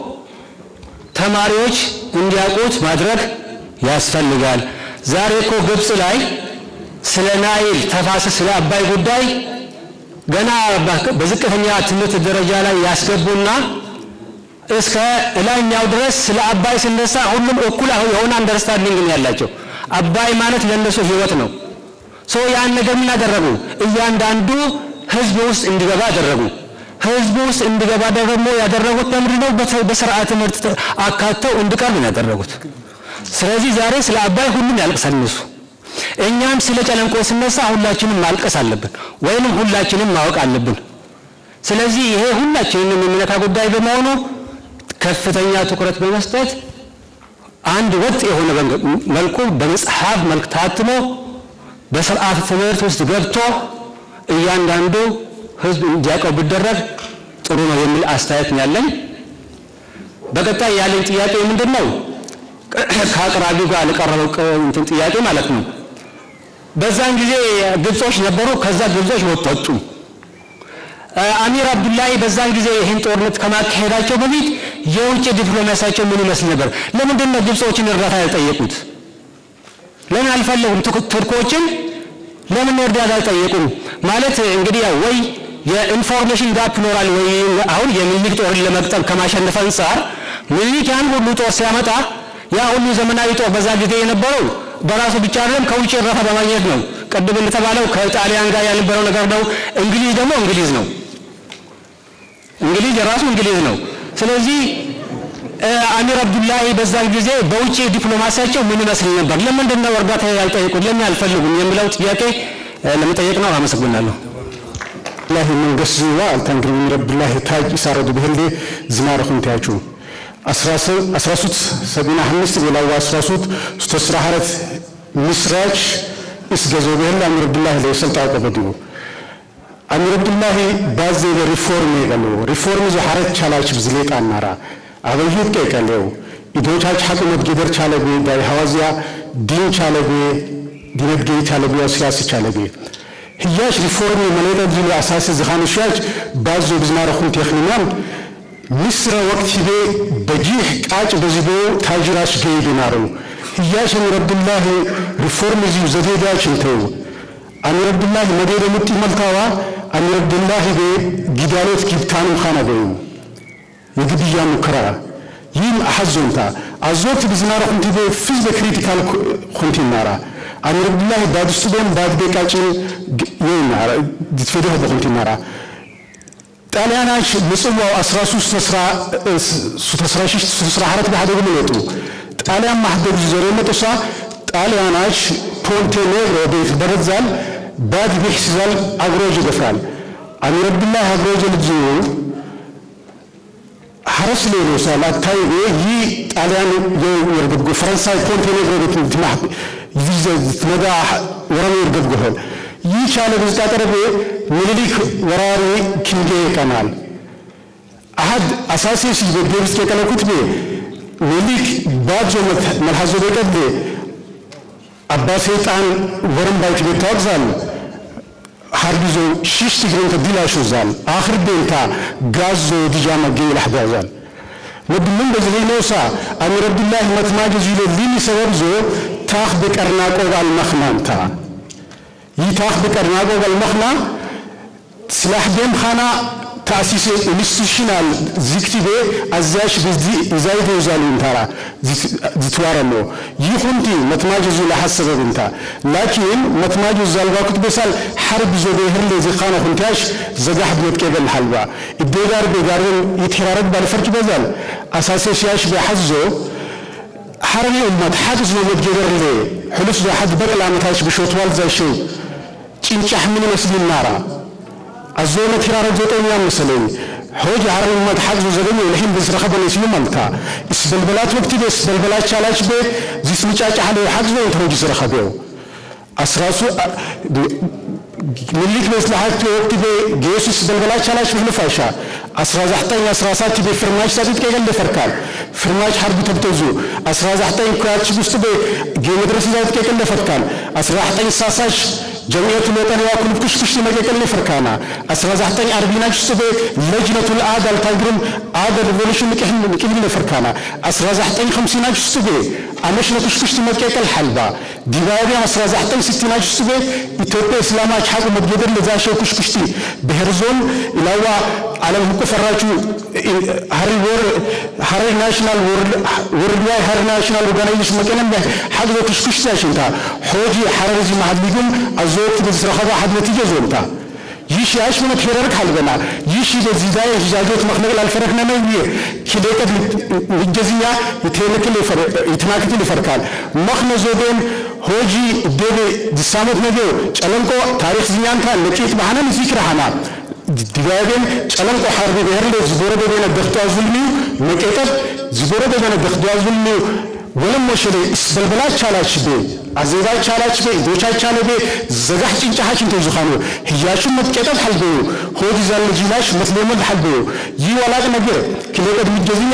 ተማሪዎች እንዲያውቁት ማድረግ ያስፈልጋል። ዛሬ እኮ ግብፅ ላይ ስለ ናይል ተፋሰስ ስለ አባይ ጉዳይ ገና በዝቅተኛ ትምህርት ደረጃ ላይ ያስገቡና እስከ ላይኛው ድረስ ስለ አባይ ሲነሳ ሁሉም እኩል የሆነ አንደርስታንዲንግ ነው ያላቸው። አባይ ማለት ለእነሱ ህይወት ነው። ሰው ያን ነገር ምን አደረጉ? እያንዳንዱ ህዝብ ውስጥ እንዲገባ አደረጉ። ህዝብ ውስጥ እንዲገባ ደግሞ ያደረጉት ለምንድን ነው? በስርዓተ ትምህርት አካተው እንዲቀርብ ነው ያደረጉት። ስለዚህ ዛሬ ስለ አባይ ሁሉም ያልቅሳል እነሱ። እኛም ስለ ጨለንቆ ስነሳ ሁላችንም ማልቀስ አለብን፣ ወይንም ሁላችንም ማወቅ አለብን። ስለዚህ ይሄ ሁላችንም የሚነካ ጉዳይ በመሆኑ ከፍተኛ ትኩረት በመስጠት አንድ ወጥ የሆነ መልኩ በመጽሐፍ መልክ ታትሞ በስርዓተ ትምህርት ውስጥ ገብቶ እያንዳንዱ ህዝብ እንዲያውቀው ቢደረግ ጥሩ ነው የሚል አስተያየት ነው ያለኝ። በቀጣይ ያለኝ ጥያቄ ምንድን ነው? ከአቅራቢው ጋር ለቀረበው እንትን ጥያቄ ማለት ነው። በዛን ጊዜ ግብጾች ነበሩ። ከዛ ግብጾች ወጡ። አሚር አብዱላሂ በዛን ጊዜ ይህን ጦርነት ከማካሄዳቸው በፊት የውጭ ዲፕሎማሲያቸው ምን ይመስል ነበር? ለምንድን ነው ግብጾችን እርዳታ ያልጠየቁት? ለምን አልፈለጉም? ቱርኮችን ለምን እርዳታ አልጠየቁም? ማለት እንግዲህ ያው ወይ የኢንፎርሜሽን ጋፕ ይኖራል ወይ አሁን የሚኒሊክ ጦርን ለመቅጠም ከማሸነፍ አንጻር ሚኒሊክ ያን ሁሉ ጦር ሲያመጣ ያ ሁሉ ዘመናዊ ጦር በዛ ጊዜ የነበረው በራሱ ብቻ አይደለም ከውጭ እርዳታ በማግኘት ነው። ቅድም እንደተባለው ከጣሊያን ጋር ያልነበረው ነገር ነው። እንግሊዝ ደግሞ እንግሊዝ ነው። እንግሊዝ የራሱ እንግሊዝ ነው። ስለዚህ አሚር አብዱላሂ በዛን ጊዜ በውጭ ዲፕሎማሲያቸው ምን ይመስል ነበር? ለምንድን ነው እርዳታ ያልጠየቁት? ለምን አልፈልጉም? የሚለው ጥያቄ ለመጠየቅ ነው። አመሰግናለሁ። الله من قصوا التنقل من رب الله تاج إسارة بهلدي زمار خنتاجو أسراسوت سبينا حمست ولا أسراسوت استسرى حرف مسراج إسجزو بهل أمير عبد الله لو سلطة قبديو أمير عبد الله باز ريفورم يقالو ريفورم زو حرف چالاش بزليت أنارا أبيهت كي قالو إدوچاچ حكومت جدر چالبي داي حوازيا دين چالبي دينت جي چالبي وسياسي چالبي ህያሽ ሪፎርሚ መሌለ ጅሉ አሳሲ ዝኻኑ ሽያጭ ባዞ ብዝናረ ኹን ቴኽኒናን ምስረ ወቅት ሂቤ በጂህ ቃጭ በዚቦ ታጅራሽ ገይዱ ናሩ ህያሽ አሚር አብዱላህ ሪፎርም እዚሁ ዘዴዳች እንተው አሚር አብዱላህ መዴደ ሙጢ መልታዋ አሚር አብዱላህ ቤ ጊዳሎት ጊብታንም ኻነ ገዩ የግድያ ሙከራ ይህም አሐዞንታ አዞት ብዝናረ ኹንቲ ቤ ፊዝ በክሪቲካል ኹንቲ ናራ አሚር አብዱላህ ባድስቱቤን ባድቤቃጭን ይና ditfedeho boqoltinara ጣሊያናች ምጽዋው 13 14 በሓደጉ መለጡ ጣሊያን ማሕደጉ ዘረ መጦሳ ጣሊያናች ፖንቴኔግሮ ቤት በረዛል ባድ ቢሕስዛል አግሮጅ ይገፍራል አሚር አብዱላህ አግሮጅ ልጅ ሐረስ ሌሎ ሳል አታይ ይህ ጣሊያን የርገብጎ ፈረንሳይ ፖንቴኔግሮ ቤት ትማሕ ትመዳ ወረሜ ይርገብጎሆል ይህ ቻለ ብዝጣ ጠረቤ ምኒልክ ወራሪ ኪንጌ ይቀናል አሀድ አሳሴሲ በቤብስ የቀለኩት ቤ ምኒልክ ባጆ መልሐዞ ቤቀድ አባ ሰይጣን ወረም ባይት ቤት ታወግዛል ሀርቢዞ ሽሽት ግረንተ ዲላሾ ዛል አኽር ቤንታ ጋዞ ዲጃማ ገይ ላሕዳዛል ወድምን በዚህ ነውሳ አሚር አብዱላህ መትማጅ ዚሎ ሊኒ ሰበብዞ ታኽ በቀርና ቆባል መኽናንታ ይታኽ በቀርናጎ በልመኽና ስላሕ ደም ኻና ተአሲሴ ኢንስቲቱሽናል ዚክቲቤ አዛሽ በዚ ይዛይዶ ዛሉ እንታራ ዝትዋረሎ ይኹንቲ መትማጅ ዙ ለሐሰበብ እንታ ላኪን መትማጅ ዛልባኩት በሳል ሐርብ ዞ በህርሌ ዚኻነ ሁንቲያሽ ዘጋሕ ብዮት ቄበል ሐልባ እቤጋር ቤጋርን ይትሄራረግ ባልፈርጅ በዛል አሳሴ ሲያሽ በሐዞ ሐረሪ ኡመት ሓግዝ ነው መትጌበርሌ ሕሉፍ ዞ ሓድ በቅል ዓመታች ብሾትዋል ዛሸው ጭንጫሕ ምን ይመስል ይናራ አዞነ ቲራረ ዘጠኛ መሰለኝ ሆጅ ሐረሪ ኡመት ሓግዙ ዘገኘ ልሒን ብዝረኸበ ነስዩ መልታ እስበልበላት ወቅቲ ቤ እስበልበላት ቻላች ቤ ዚስምጫጫ ሓለ ሓግዝ ወይ ተሆጅ ዝረኸበው አስራሱ ምሊክ መስላሓት ወቅቲ ቤ ጌሱስ በልበላት ቻላች ብህልፋሻ አስራ ዛሕጠኝ አስራ ሳት ቤ ፍርማሽ ሳጢት ቀይቀል ፈርካል ፍርማሽ ሐርቢ ተብተዙ አስራ ዛሕጠኝ ኩያች ውስጥ ቤ ጌ መድረስ ዛት ቀይቀል ፈርካል አስራ ዛሕጠኝ ሳሳሽ ጀምዕየቱ ለጠንዋ ኩልብ ኩሽኩሽ መቀቀል ፈርካና አስራ ዛሕጠኝ አርቢናች ውስጥ ቤ ለጅነቱ ልአዳል ታግርም አደ ሪቮሉሽን ንቅብል ፈርካና አስራ ዛሕጠኝ ከምሲናች ውስጥ ቤ አመሽነ ኩሽኩሽቲ መቀቀል ሓልባ ዲባቢያ አስራ ዛሕጠኝ ስቲናች ውስጥ ቤ ኢትዮጵያ እስላማች ሓቁ መድገደር ለዛሸው ኩሽኩሽቲ ብሔር ዞን ኢላዋ ዓለም ህቁ ፈራቹ ሀረሪ ናሽናል ወርልድ ዋይ ሀረሪ ናሽናል ኦርጋናይዜሽን መቀለም ሓግዞ ኩሽኩሽቲ ዛሽንታ ሖጂ ሐረር ዚ ማሕድሊጉም አዘወቅት በዝረኸባ ሓድ ነቲጀ ዞንታ ይሽ ያሽ ምን ትሄረርክ halbena ይሽ በዚህ ዳይ ሂጃጆት መክነቅል አልፈረክነ ነው ይሄ ኪሌቀት ልጀዚያ ይተነክል ይተናክል ይፈርካል መክነ ዞቤን ሆጂ ደቤ ዲሳመት ነገ ጨለንቆ ታሪክ ዝኛንታ ለቂት ባህነን ዚክራሃና ዲጋቤን ጨለንቆ ሐርቢ ብሔርለ ዝቦረ ደቤነ ደኽቷ ዙልሚው መቄጠብ ዝቦረ ደቤነ ደኽቷ ዙልሚው ወለም ወሸሌ እስበልበላ ቻላች ቤ አዘዛ ቻላች ቤ ዶቻ ቻለ ቤ ዘጋሕ ጭንጫሓች እንተ ዝኻኑ ህያሹን መትቄጠብ ሓልበዩ ሆድ ዛለ ጂላሽ መትሌመድ ሓልበዩ ይህ ወላቅ ነገር ክሌቀድ ምጀዝኛ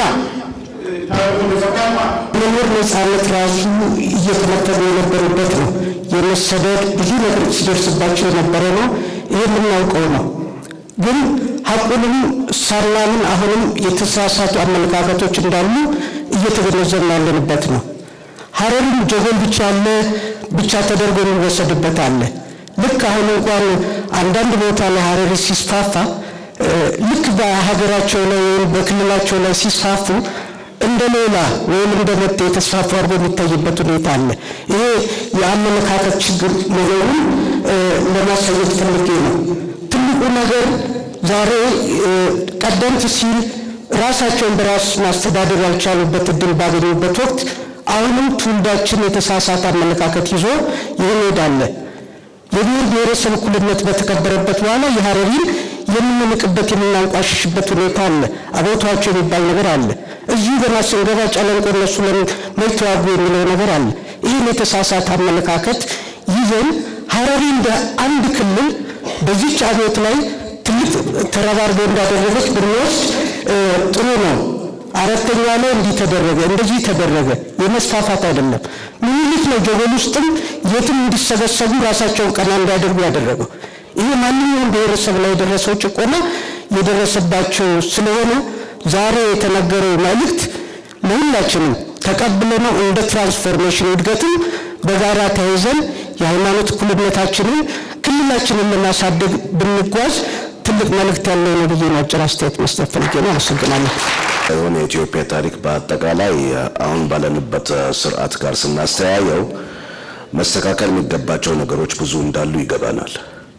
መኖር ነፃነት ራሱ እየተመተሉ የነበሩበት ነው። የመሰደድ ብዙ ነገር ሲደርስባቸው የነበረ ነው። ይህ የምናውቀው ነው። ግን ሀቁንም ሳናምን አሁንም የተሳሳቱ አመለካከቶች እንዳሉ እየተገነዘብን ያለንበት ነው። ሀረሪም ጀጎል ብቻ አለ ብቻ ተደርጎ የሚወሰድበት አለ። ልክ አሁን እንኳን አንዳንድ ቦታ ላይ ሀረሪ ሲስፋፋ ልክ በሀገራቸው ላይ ወይም በክልላቸው ላይ ሲስፋፉ እንደ ሌላ ወይም እንደ መጤ የተስፋፋ አድርጎ የሚታይበት ሁኔታ አለ። ይሄ የአመለካከት ችግር መኖሩን ለማሳየት ፈልጌ ነው። ትልቁ ነገር ዛሬ ቀደምት ሲል ራሳቸውን በራስ ማስተዳደር ያልቻሉበት እድል ባገኙበት ወቅት አሁንም ትውልዳችን የተሳሳተ አመለካከት ይዞ ይሄዳል። የብሔር ብሔረሰብ እኩልነት በተከበረበት በኋላ የሀረሪን የምንንቅበት የምናንቋሽሽበት ሁኔታ አለ። አቦታቸው የሚባል ነገር አለ። እዚሁ ገና ስንገባ ጨለንቆ እነሱ ለምን ተዋጉ የሚለው ነገር አለ። ይህን የተሳሳተ አመለካከት ይዘን ሀረሪ እንደ አንድ ክልል በዚች አብዮት ላይ ትልቅ ተረባርበው እንዳደረገች ብንወስድ ጥሩ ነው። አራተኛ ላይ እንዲህ ተደረገ፣ እንደዚህ ተደረገ። የመስፋፋት አይደለም። ምኒልክ ነው ጀጎል ውስጥም የትም እንዲሰበሰቡ ራሳቸውን ቀና እንዲያደርጉ ያደረገው። ይሄ ማንኛውም ብሔረሰብ ላይ የደረሰው ጭቆና የደረሰባቸው ስለሆነ ዛሬ የተነገረው መልእክት ለሁላችንም ተቀብለ ነው እንደ ትራንስፎርሜሽን እድገትም በጋራ ተያይዘን የሃይማኖት እኩልነታችንን ክልላችንን ለማሳደግ ብንጓዝ ትልቅ መልእክት ያለው ነው ብዬ ነው አጭር አስተያየት መስጠት ፈልጌ ነው። አመሰግናለሁ። የሆነ የኢትዮጵያ ታሪክ በአጠቃላይ አሁን ባለንበት ስርዓት ጋር ስናስተያየው መስተካከል የሚገባቸው ነገሮች ብዙ እንዳሉ ይገባናል።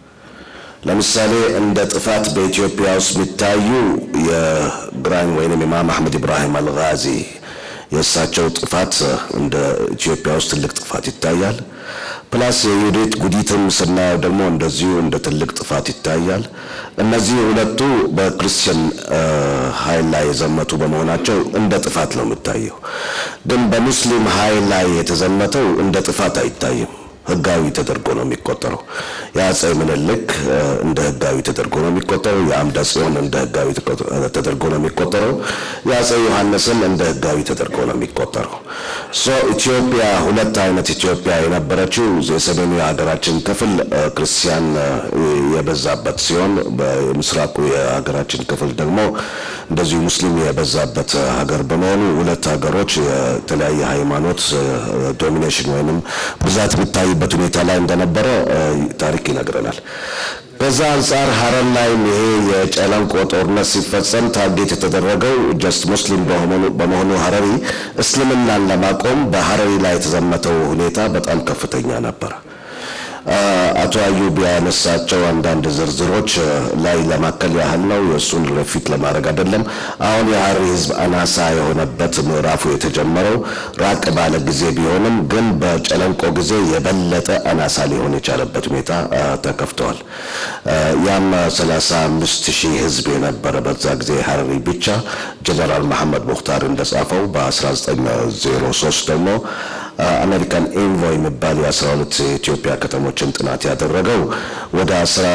ለምሳሌ እንደ ጥፋት በኢትዮጵያ ውስጥ የሚታዩ የግራኝ ወይንም ኢማም አሕመድ ኢብራሂም አልጋዚ የእሳቸው ጥፋት እንደ ኢትዮጵያ ውስጥ ትልቅ ጥፋት ይታያል። ፕላስ የዩዲት ጉዲትም ስናየው ደግሞ እንደዚሁ እንደ ትልቅ ጥፋት ይታያል። እነዚህ ሁለቱ በክርስቲያን ኃይል ላይ የዘመቱ በመሆናቸው እንደ ጥፋት ነው የሚታየው። ግን በሙስሊም ኃይል ላይ የተዘመተው እንደ ጥፋት አይታይም። ህጋዊ ተደርጎ ነው የሚቆጠረው። የአጼ ምኒልክ እንደ ህጋዊ ተደርጎ ነው የሚቆጠረው። የአምደ ጽዮን እንደ ህጋዊ ተደርጎ ነው የሚቆጠረው። የአጼ ዮሐንስም እንደ ህጋዊ ተደርጎ ነው የሚቆጠረው። ሶ ኢትዮጵያ ሁለት አይነት ኢትዮጵያ የነበረችው የሰሜኑ የሀገራችን ክፍል ክርስቲያን የበዛበት ሲሆን በምስራቁ የሀገራችን ክፍል ደግሞ እንደዚሁ ሙስሊም የበዛበት ሀገር በመሆኑ ሁለት ሀገሮች የተለያየ ሃይማኖት ዶሚኔሽን ወይንም ብዛት የሚታይ በት ሁኔታ ላይ እንደነበረ ታሪክ ይነግረናል። በዛ አንጻር ሀረር ላይም ይሄ የጨለንቆ ጦርነት ሲፈጸም ታርጌት የተደረገው ጀስት ሙስሊም በመሆኑ ሀረሪ እስልምናን ለማቆም በሀረሪ ላይ የተዘመተው ሁኔታ በጣም ከፍተኛ ነበረ። አቶ አዩብ ያነሳቸው አንዳንድ ዝርዝሮች ላይ ለማከል ያህል ነው። የእሱን ረፊት ለማድረግ አይደለም። አሁን የሀረሪ ህዝብ አናሳ የሆነበት ምዕራፉ የተጀመረው ራቅ ባለ ጊዜ ቢሆንም ግን በጨለንቆ ጊዜ የበለጠ አናሳ ሊሆን የቻለበት ሁኔታ ተከፍተዋል። ያም 35 ሺህ ህዝብ የነበረ በዛ ጊዜ ሀረሪ ብቻ ጀነራል መሐመድ ሙክታር እንደጻፈው በ1903 ደግሞ አሜሪካን ኤንቮይ የሚባል የ12 የኢትዮጵያ ከተሞችን ጥናት ያደረገው ወደ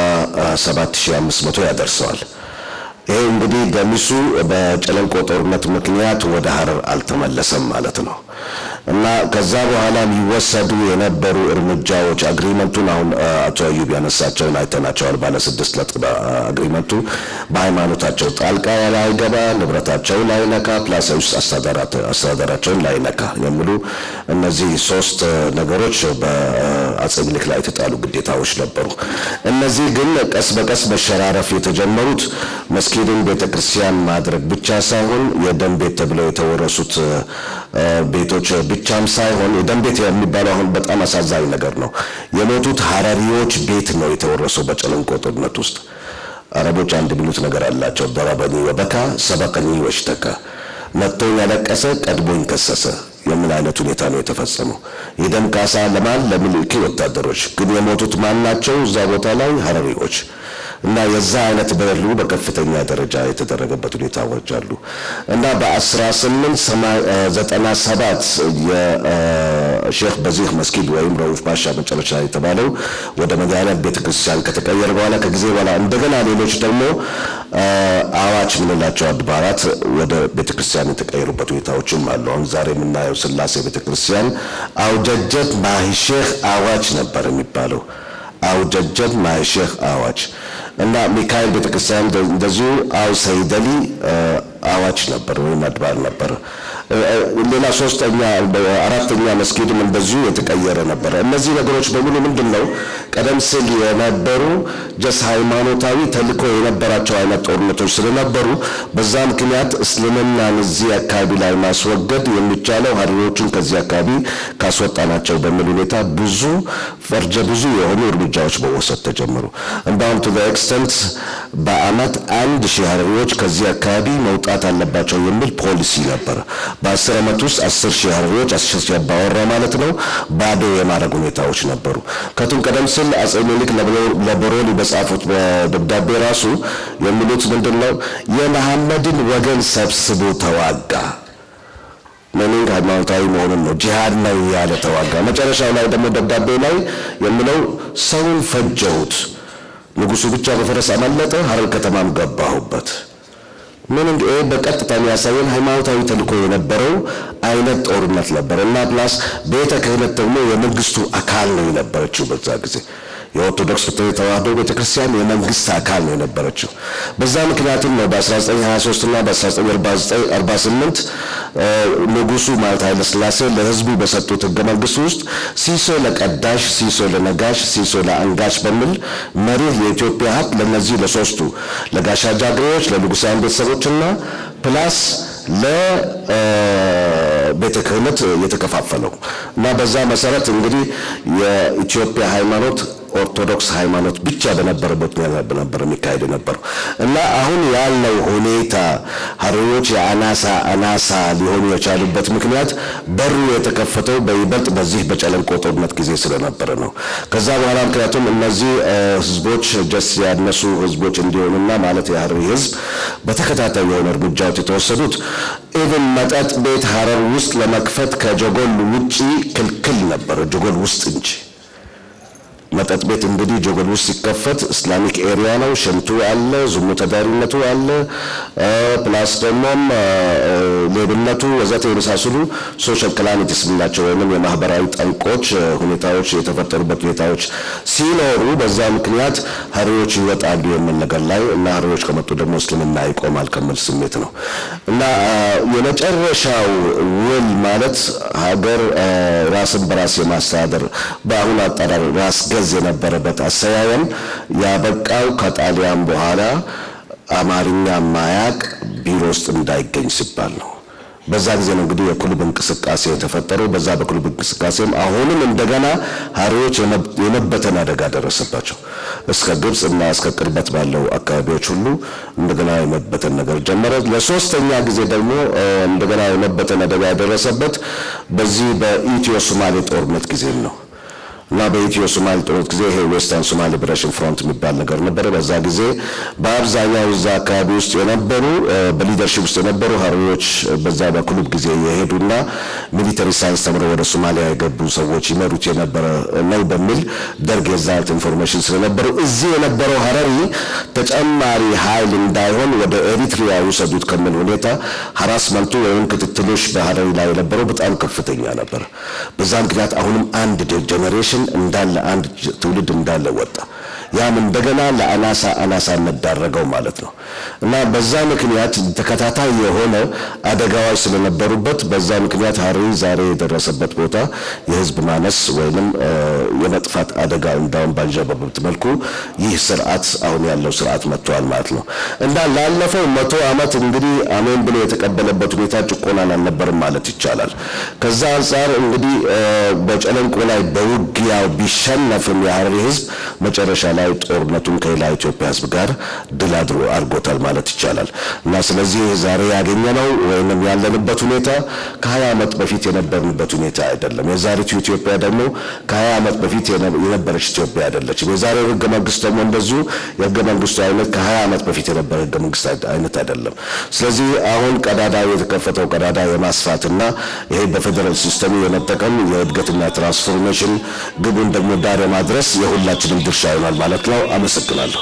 17500 ያደርሰዋል። ይሄ እንግዲህ ገሚሱ በጨለንቆ ጦርነት ምክንያት ወደ ሀረር አልተመለሰም ማለት ነው። እና ከዛ በኋላ ሊወሰዱ የነበሩ እርምጃዎች አግሪመንቱን አሁን አቶ አዩብ ያነሳቸውን አይተናቸዋል። ባለ ስድስት ነጥብ አግሪመንቱ በሃይማኖታቸው ጣልቃ ላይገባ፣ ንብረታቸውን ላይነካ፣ ፕላስ ውስጥ አስተዳደራቸውን ላይነካ የሚሉ እነዚህ ሶስት ነገሮች በአጼ ምኒልክ ላይ የተጣሉ ግዴታዎች ነበሩ። እነዚህ ግን ቀስ በቀስ መሸራረፍ የተጀመሩት መስጊድን ቤተክርስቲያን ማድረግ ብቻ ሳይሆን የደም ቤት ተብለው የተወረሱት ቤቶች ብቻም ሳይሆን የደም ቤት የሚባለው አሁን በጣም አሳዛኝ ነገር ነው። የሞቱት ሀረሪዎች ቤት ነው የተወረሰው በጨለንቆ ጦርነት ውስጥ። አረቦች አንድ የሚሉት ነገር አላቸው። ደረበኒ ወበካ ሰበቀኒ ወሽተካ፣ መጥቶኝ ያለቀሰ ቀድሞኝ ከሰሰ የምን አይነት ሁኔታ ነው የተፈጸመው? የደም ካሳ ለማን? ለምኒልክ ወታደሮች። ግን የሞቱት ማን ናቸው? እዛ ቦታ ላይ ሀረሪዎች እና የዛ አይነት በደሉ በከፍተኛ ደረጃ የተደረገበት ሁኔታዎች አሉ እና በ1897 የሼክ በዚህ መስጊድ ወይም ረኡፍ ባሻ መጨረሻ የተባለው ወደ መድኃኔዓለም ቤተ ክርስቲያን ከተቀየረ በኋላ ከጊዜ በኋላ እንደገና ሌሎች ደግሞ አዋች የምንላቸው አድባራት ወደ ቤተ ክርስቲያን የተቀየሩበት ሁኔታዎችም አሉ። አሁን ዛሬ የምናየው ስላሴ ቤተ ክርስቲያን አውጀጀት ማሂሼህ አዋች ነበር የሚባለው። አውጀጀት ማሂሼህ አዋች እና ሚካኤል ቤተክርስቲያን እንደዚሁ አው ሰይደሊ አዋች ነበር ወይም አድባር ነበር። ሌላ ሶስተኛ አራተኛ መስጊድም እንደዚሁ የተቀየረ ነበረ። እነዚህ ነገሮች በሙሉ ምንድን ነው ቀደም ሲል የነበሩ ጀስ ሃይማኖታዊ ተልእኮ የነበራቸው አይነት ጦርነቶች ስለነበሩ በዛ ምክንያት እስልምናን እዚህ አካባቢ ላይ ማስወገድ የሚቻለው ሀረሪዎቹን ከዚህ አካባቢ ካስወጣናቸው በሚል ሁኔታ ብዙ ፈርጀ ብዙ የሆኑ እርምጃዎች መወሰድ ተጀመሩ። እንዳውም ቱ ኤክስተንት በአመት አንድ ሺህ ሀረሪዎች ከዚህ አካባቢ መውጣት አለባቸው የሚል ፖሊሲ ነበር። በአስር ዓመት ውስጥ አስር ሺህ ሀረሪዎች አስር ሺህ አባወራ ማለት ነው ባዶ የማድረግ ሁኔታዎች ነበሩ። ከቱም ቀደም ሲል አጼ ምኒልክ ለበሮሊ በጻፉት በደብዳቤ ራሱ የሚሉት ምንድን ነው? የመሐመድን ወገን ሰብስቦ ተዋጋ። ሚኒንግ ሃይማኖታዊ መሆኑን ነው። ጂሃድ ነው ያለ ተዋጋ። መጨረሻው ላይ ደግሞ ደብዳቤ ላይ የሚለው ሰውን ፈጀሁት፣ ንጉሱ ብቻ በፈረስ አመለጠ፣ ሀረር ከተማም ገባሁበት። ምን እንደ በቀጥታ የሚያሳየን ሃይማኖታዊ ተልእኮ የነበረው አይነት ጦርነት ነበር እና ፕላስ ቤተ ክህነት ደግሞ የመንግስቱ አካል ነው የነበረችው በዛ ጊዜ የኦርቶዶክስ ተዋህዶ ቤተክርስቲያን የመንግስት አካል ነው የነበረችው። በዛ ምክንያትም ነው በ1923 እና በ1948 ንጉሱ ማለት ኃይለ ሥላሴ ለህዝቡ በሰጡት ህገ መንግስት ውስጥ ሲሶ ለቀዳሽ፣ ሲሶ ለነጋሽ፣ ሲሶ ለአንጋሽ በሚል መሪህ የኢትዮጵያ ሀብት ለነዚህ ለሶስቱ ለጋሻ ጃግሬዎች፣ ለንጉሳውያን ቤተሰቦችና ፕላስ ቤተ ክህነት የተከፋፈለው እና በዛ መሰረት እንግዲህ የኢትዮጵያ ሃይማኖት ኦርቶዶክስ ሃይማኖት ብቻ በነበረበት ነበር የሚካሄድ የነበረው እና አሁን ያለው ሁኔታ ሀረሪዎች የአናሳ አናሳ ሊሆኑ የቻሉበት ምክንያት በሩ የተከፈተው በይበልጥ በዚህ በጨለንቆ ጦርነት ጊዜ ስለነበረ ነው። ከዛ በኋላ ምክንያቱም እነዚህ ህዝቦች ጀስ ያነሱ ህዝቦች እንዲሆኑና ማለት የሀረሪ ህዝብ በተከታታይ የሆነ እርምጃዎች የተወሰዱት ኢቭን መጠጥ ቤት ሀረር ውስጥ ለመክፈት ከጀጎል ውጪ ክልክል ነበር፣ ጀጎል ውስጥ እንጂ መጠጥ ቤት እንግዲህ ጆጎል ውስጥ ሲከፈት እስላሚክ ኤሪያ ነው። ሽንቱ አለ፣ ዝሙ ተዳሪነቱ አለ፣ ፕላስ ደግሞም ሌብነቱ ወዘተ የመሳሰሉ ሶሻል ክላሚቲስ የምንላቸው ወይም የማህበራዊ ጠንቆች ሁኔታዎች የተፈጠሩበት ሁኔታዎች ሲኖሩ በዛ ምክንያት ሀሪዎች ይወጣሉ የሚል ነገር ላይ እና ሀሪዎች ከመጡ ደግሞ እስልምና ይቆማል ከሚል ስሜት ነው እና የመጨረሻው ውል ማለት ሀገር ራስን በራስ የማስተዳደር በአሁኑ አጠራር ራስ ገዝ የነበረበት አሰያየም ያበቃው ከጣሊያን በኋላ አማርኛ ማያቅ ቢሮ ውስጥ እንዳይገኝ ሲባል ነው። በዛ ጊዜ ነው እንግዲህ የክሉብ እንቅስቃሴ የተፈጠረው። በዛ በክሉብ እንቅስቃሴም አሁንም እንደገና ሀሪዎች የመበተን አደጋ ደረሰባቸው። እስከ ግብፅ እና እስከ ቅርበት ባለው አካባቢዎች ሁሉ እንደገና የመበተን ነገር ጀመረ። ለሶስተኛ ጊዜ ደግሞ እንደገና የመበተን አደጋ የደረሰበት በዚህ በኢትዮ ሶማሌ ጦርነት ጊዜ ነው። እና በኢትዮ ሶማሌ ጦርነት ጊዜ ይሄ ዌስተርን ሶማሌ ሊበሬሽን ፍሮንት የሚባል ነገር ነበረ። በዛ ጊዜ በአብዛኛው እዛ አካባቢ ውስጥ የነበሩ በሊደርሽፕ ውስጥ የነበሩ ሀረሪዎች በዛ በክሉብ ጊዜ የሄዱና ሚሊተሪ ሳይንስ ተምረው ወደ ሶማሊያ የገቡ ሰዎች ይመሩት የነበረ ነው በሚል ደርግ የዛት ኢንፎርሜሽን ስለነበረው እዚህ የነበረው ሀረሪ ተጨማሪ ኃይል እንዳይሆን ወደ ኤሪትሪያ ውሰዱት ከሚል ሁኔታ ሀራስመንቱ ወይም ክትትሎች በሀረሪ ላይ የነበረው በጣም ከፍተኛ ነበር። በዛ ምክንያት አሁንም አንድ ጀኔሬሽን እንዳለ አንድ ትውልድ እንዳለ ወጣ። ያም እንደገና ለአናሳ አናሳነት ዳረገው ማለት ነው እና በዛ ምክንያት ተከታታይ የሆነ አደጋዎች ስለነበሩበት በዛ ምክንያት ሀረሪ ዛሬ የደረሰበት ቦታ የህዝብ ማነስ ወይንም የመጥፋት አደጋ እንዳውም ባንዣበበት መልኩ ይህ ስርዓት አሁን ያለው ስርዓት መጥተዋል ማለት ነው እና ላለፈው መቶ ዓመት እንግዲህ አሜን ብሎ የተቀበለበት ሁኔታ ጭቆናን አልነበርም ማለት ይቻላል። ከዛ አንጻር እንግዲህ በጨለንቆ ላይ በውጊያው ቢሸነፍም የሀረሪ ህዝብ መጨረሻ ላይ ጦርነቱን ከሌላ ኢትዮጵያ ህዝብ ጋር ድል አድሮ አድርጎታል ማለት ይቻላል እና ስለዚህ ዛሬ ያገኘነው ወይም ያለንበት ሁኔታ ከሀያ ዓመት በፊት የነበርንበት ሁኔታ አይደለም። የዛሬቱ ኢትዮጵያ ደግሞ ከሀያ ዓመት በፊት የነበረች ኢትዮጵያ አይደለችም። የዛሬው ህገ መንግስት ደግሞ እንደዚሁ የህገ መንግስቱ አይነት ከሀያ ዓመት በፊት የነበረ ህገ መንግስት አይነት አይደለም። ስለዚህ አሁን ቀዳዳ የተከፈተው ቀዳዳ የማስፋትና ይሄ በፌዴራል ሲስተሙ የመጠቀም የእድገትና ትራንስፎርሜሽን ግቡን ደግሞ ዳር የማድረስ የሁላችንም ድርሻ ይሆናል ማለት ነው። አመሰግናለሁ።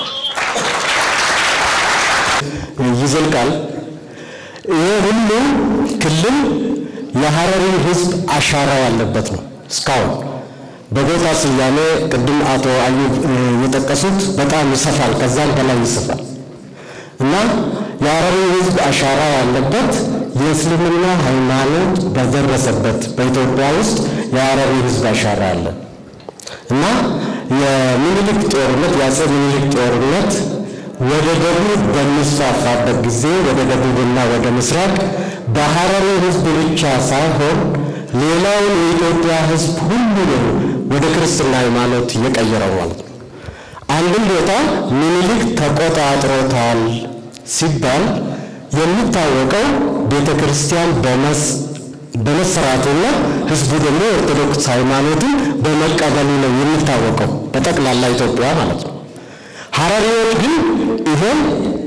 ይዘልቃል። ይህ ሁሉ ክልል የሀረሪ ህዝብ አሻራ ያለበት ነው። እስካሁን በቦታ ስያሜ ቅድም አቶ አዩብ የጠቀሱት በጣም ይሰፋል፣ ከዛም በላይ ይሰፋል እና የሀረሪ ህዝብ አሻራ ያለበት የእስልምና ሃይማኖት በደረሰበት በኢትዮጵያ ውስጥ የሀረሪ ህዝብ አሻራ አለ እና የሚኒሊክ ጦርነት የአፄ ሚኒሊክ ጦርነት ወደ ደቡብ በሚስፋፋበት ጊዜ ወደ ደቡብና ወደ ምስራቅ በሀረሪ ህዝብ ብቻ ሳይሆን ሌላውን የኢትዮጵያ ህዝብ ሁሉ ነው ወደ ክርስትና ሃይማኖት የቀየረው ማለት ነው። አንድም ቦታ ሚኒሊክ ተቆጣጥሮታል ሲባል የሚታወቀው ቤተ ክርስቲያን በመሰራቱና ህዝቡ ደግሞ ኦርቶዶክስ ሃይማኖትን በመቀበሉ ነው የሚታወቀው በጠቅላላ ኢትዮጵያ ማለት ነው። ሀረሪዎች ግን ይሄን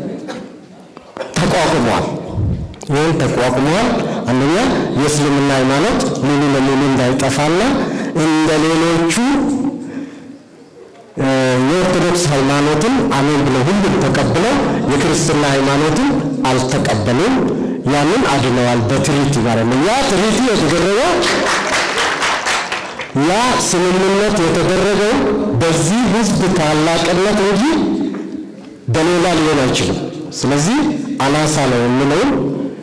ተቋቁመዋል። ይህን ተቋቁመዋል። አንደኛ የእስልምና ሃይማኖት ሙሉ ለሙሉ እንዳይጠፋና እንደ ሌሎቹ የኦርቶዶክስ ሃይማኖትን አሜን ብለው ሁሉም ተቀብለው የክርስትና ሃይማኖትን አልተቀበሉም። ያንን አድነዋል በትሪቲ ማለት ነው። ያ ትሪቲ የተደረገው ያ ስምምነት የተደረገው በዚህ ህዝብ ታላቅነት እንጂ በሌላ ሊሆን አይችልም። ስለዚህ አናሳ ነው የምለውን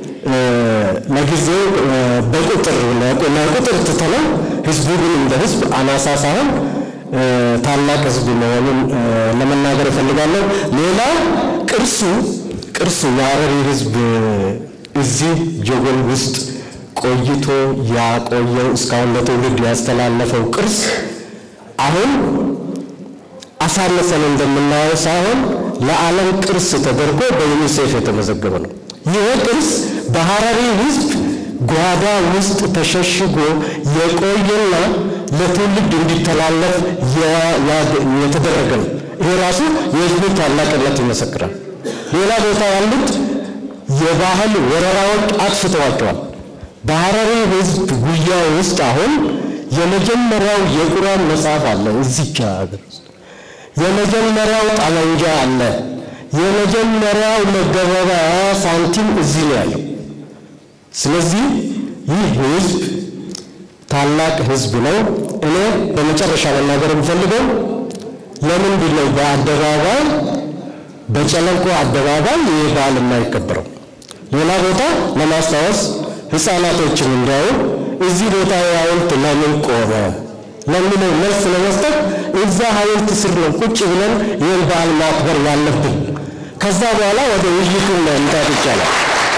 ለጊዜው በቁጥር ለቁጥር ትተነው ህዝቡ ግን እንደ ህዝብ አናሳ ሳይሆን ታላቅ ህዝብ መሆኑን ለመናገር እፈልጋለሁ። ሌላው ቅርሱ ቅርሱ የሀረሪ ህዝብ እዚህ ጀጎል ውስጥ ቆይቶ ያቆየው እስካሁን ለትውልድ ያስተላለፈው ቅርስ አሁን አሳነሰን እንደምናየው ሳይሆን ለዓለም ቅርስ ተደርጎ በዩኒሴፍ የተመዘገበ ነው። ይህ ቅርስ በሐረሪ ሕዝብ ጓዳ ውስጥ ተሸሽጎ የቆየና ለትውልድ እንዲተላለፍ የተደረገ ነው። ይሄ ራሱ የሕዝቡን ታላቅነት ይመሰክራል። ሌላ ቦታ ያሉት የባህል ወረራዎች አጥፍተዋቸዋል። በሐረሪ ሕዝብ ጉያ ውስጥ አሁን የመጀመሪያው የቁርአን መጽሐፍ አለ እዚች ሀገር ውስጥ የመጀመሪያው ጠመንጃ አለ። የመጀመሪያው መገበያያ ሳንቲም እዚህ ነው ያለው። ስለዚህ ይህ ህዝብ ታላቅ ህዝብ ነው። እኔ በመጨረሻ መናገር የምፈልገው ለምንድን ነው በአደባባይ በጨለንቆ አደባባይ ይህ በዓል የማይከበረው? ሌላ ቦታ ለማስታወስ ህፃናቶችን እንዲያዩ እዚህ ቦታ ሐውልት ለምን ቆመ ለሚለው መልስ ለመስጠት እዛ ሐውልት ስር ነው ቁጭ ብለን ይህን በዓል ማክበር ያለብን። ከዛ በኋላ ወደ ውይይቱ መምጣት ይቻላል።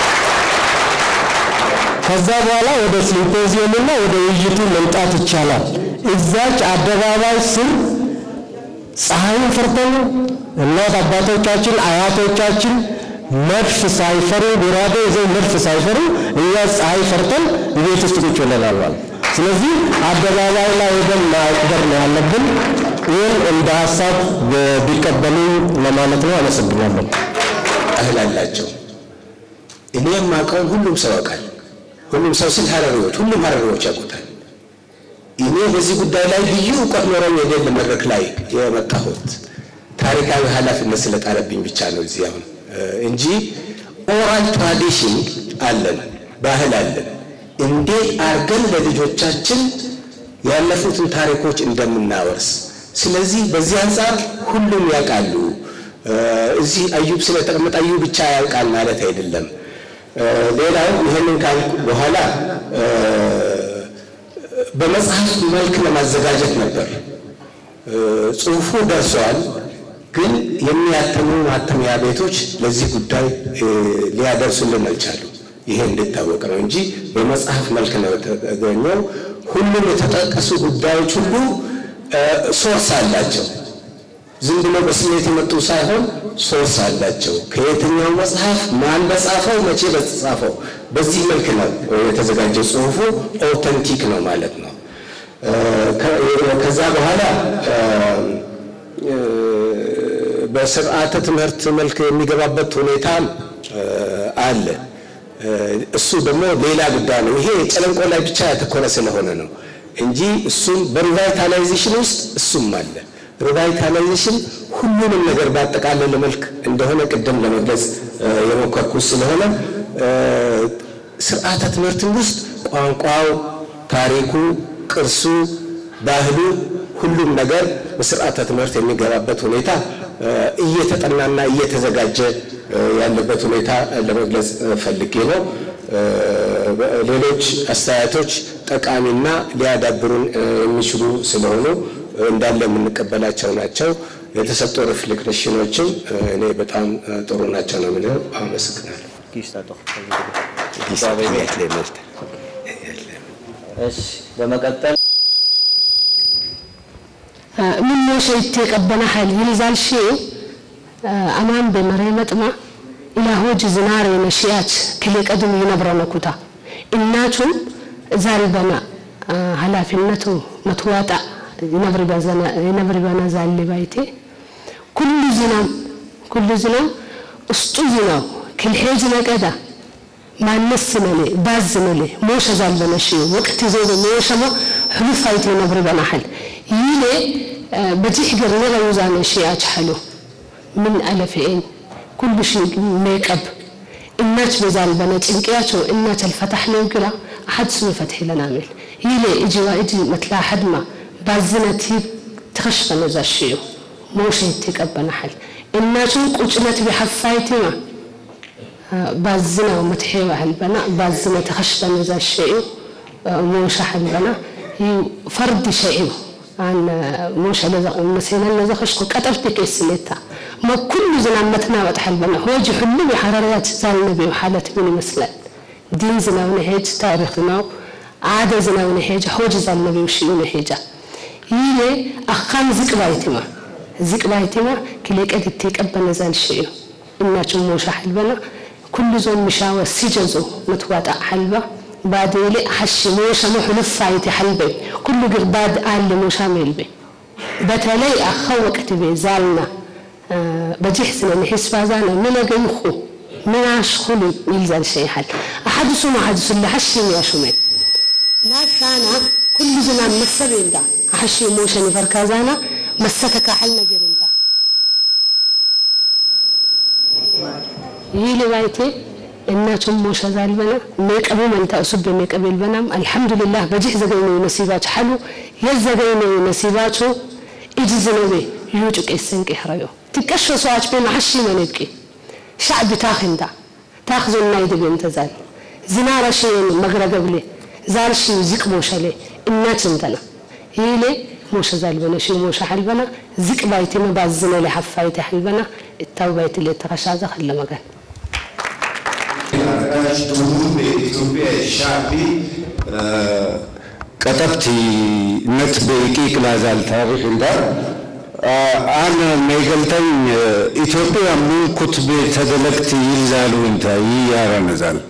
ከዛ በኋላ ወደ ሲምፖዚየምና ወደ ውይይቱ መምጣት ይቻላል። እዛች አደባባይ ስር ፀሐይን ፈርተን እናት አባቶቻችን አያቶቻችን መድፍ ሳይፈሩ ጎራዴ ይዘው መድፍ ሳይፈሩ እኛ ፀሐይ ፈርተን ቤት ውስጥ ቁጭ ብለናል ማለት። ስለዚህ አደባባይ ላይ ሄደን ማክበር ነው ያለብን። ይህን እንደ ሀሳብ ቢቀበሉ ለማለት ነው። አመሰግናለሁ። ባህል አላቸው። እኔ የማውቀውን ሁሉም ሰው ያውቃል። ሁሉም ሰው ስል ሀረሪዎች፣ ሁሉም ሀረሪዎች ያውቁታል። እኔ በዚህ ጉዳይ ላይ ልዩ እውቀት ኖረኝ የሌለ መድረክ ላይ የመጣሁት ታሪካዊ ኃላፊነት ስለጣለብኝ ብቻ ነው እዚህ አሁን እንጂ ኦራል ትራዲሽን አለን፣ ባህል አለን። እንዴት አድርገን ለልጆቻችን ያለፉትን ታሪኮች እንደምናወርስ። ስለዚህ በዚህ አንጻር ሁሉም ያውቃሉ። እዚህ አዩብ ስለተቀመጠ አዩብ ብቻ ያውቃል ማለት አይደለም። ሌላው ይህንን ካልኩ በኋላ በመጽሐፍ መልክ ለማዘጋጀት ነበር። ጽሑፉ ደርሰዋል፣ ግን የሚያተሙ ማተሚያ ቤቶች ለዚህ ጉዳይ ሊያደርሱልን አልቻሉ። ይሄ እንድታወቅ ነው እንጂ በመጽሐፍ መልክ ነው የተገኘው። ሁሉም የተጠቀሱ ጉዳዮች ሁሉ ሶርስ አላቸው። ዝም ብሎ በስሜት የመጡ ሳይሆን ሶርስ አላቸው። ከየትኛው መጽሐፍ ማን በጻፈው፣ መቼ በተጻፈው፣ በዚህ መልክ ነው የተዘጋጀው። ጽሑፉ ኦተንቲክ ነው ማለት ነው። ከዛ በኋላ በስርዓተ ትምህርት መልክ የሚገባበት ሁኔታ አለ። እሱ ደግሞ ሌላ ጉዳይ ነው። ይሄ ጨለንቆ ላይ ብቻ ያተኮረ ስለሆነ ነው እንጂ እሱም በሪቫይታላይዜሽን ውስጥ እሱም አለ። ሪቫይታላይዜሽን ሁሉንም ነገር ባጠቃለለ መልክ እንደሆነ ቅድም ለመግለጽ የሞከርኩት ስለሆነ ስርዓተ ትምህርትን ውስጥ ቋንቋው፣ ታሪኩ፣ ቅርሱ፣ ባህሉ ሁሉም ነገር በስርዓተ ትምህርት የሚገባበት ሁኔታ እየተጠናና እየተዘጋጀ ያለበት ሁኔታ ለመግለጽ ፈልጌ ነው። ሌሎች አስተያየቶች ጠቃሚና ሊያዳብሩን የሚችሉ ስለሆኑ እንዳለ የምንቀበላቸው ናቸው። የተሰጡ ሪፍሌክሽኖችም እኔ በጣም ጥሩ ናቸው ነው የምለው። አመሰግናለሁ። በመቀጠል ምን ሸይቴ ቀበና ሀይል ይልዛል ሺ አማን በመሬ መጥማ ኢላ ሆጅ ዝናሬ ነሽያች ክሌ ቀድም ይነብረነ ኩታ እናቱም ዛልበና ኃላፊነቱ መትዋጣ ይነብር በና ዛሊ ባይቴ ኩሉ ዝናም ኩሉ ዝናም እስጡ ዝናው ክልሄጅ ነቀዳ ማነስ መሌ ባዝ መሌ ሞሸ ዛልበነ ሺ ወቅት ዞ ሞሸሞ ሕሉፍ አይቴ ነብር በናሐል ይሌ በጂሕ ገር ነገዩዛነ ሺያች ሐሉ ምን አለፍኤን ኩሉ ሺ ሜቀብ እናች በዛል በነ ጭንቅያቸው እናች አልፈታሕ ነው ግራ አሐድ ስሙ ፈትሒ ለና ሜል ይሌ እጂ ዋእጂ መትላ ሓድማ ባዝነት ትኸሽፈነ ዛሽዩ ሞሸት ይቀበናሐል እናቹን ቁጭነት ቢሐፋይቲማ ባዝና መትሒ ባሕልበና ባዝነ ትኸሽፈነ ዛሽዩ ሞሻ ሓልበና ፈርዲ ሸዒቡ አን ሞሸ መሴናን ነዘኸሽኮ ቀጠፍቲ ከይስሌታ ما كل زنا متنا وتحل بنا هو جي حلو بحرارات زال النبي وحالة من يمثلال ዲን ዝናው ንሄጅ ታሪክ ዝናው ዓደ ዝናው ንሄጅ ሆጅ ዛልነቢው ሽኡ ንሄጃ ይሄ አኻን ዝቅ ባይቲማ ዝቅ ባይቲማ ክሌቀድ እትቀበነ ዛልሽ እዩ እናቸው ሞሻ ሕልበና ኩሉ ዞም ምሻወ ሲጀዞ መትዋጣ ሕልባ ባዴሌ ሓሺ ሞሻ መሕሉፍ ፋይቲ ሕልበይ ኩሉ ግርባድ አለ ሞሻ ሜልቤ በተለይ አኻ ወቅት ቤ ዛልና በጂሕ ስነ ንሒስባ ዛነ ምነገይኹ ምናሽኹሉ ይልዛል ሸይሓል ኣሓድሱም ኣሓድሱ ለሓሺ ያሹመ ናሳና ኩሉ ዝና መሰብ እንዳ ሓሺ ሞሸን ይፈርካ ዛና መሰከካ ሓል ነገር እንዳ ይህ ልባይቴ እናቸውም ሞሸ ዛልበና ሜቀቡ መንታ እሱብ ሜቀብ ልበናም አልሐምዱሊላህ በጂሕ ዘገይነዩ ነሲባች ሓሉ የዘገይነዩ ነሲባቹ እጅ ዝነበ ዩጩ ቄሰን ቄሕረዮ ትቀሾ ሰዋች ቤ ማሓሺ መነብቂ ሻዕቢ ታኽ እንዳ ታኽ ዞና ይድብ እንተዛል ዝናረ ሽየን መግረገብሌ ዛልሽ ዝቅ ሞሸሌ እናች እንተና ይሌ ሞሸ ዛልበነ ሽ ሞሸ ሓልበና ዝቅ ባይቴ መባዝነለ ሓፋይቴ ሓልበና እታው ባይትሌ ተኸሻዘ ኸለመገን የኢትዮጵያ ሻዕቢ ቀጠብቲ ነት በቂቅ ላዛል ታሪክ እንዳ አነ መይገልተኝ ኢትዮጵያ ሙን ኩትቤ ተደለቅቲ ይልዛሉ እንታ ይያረ ነዛል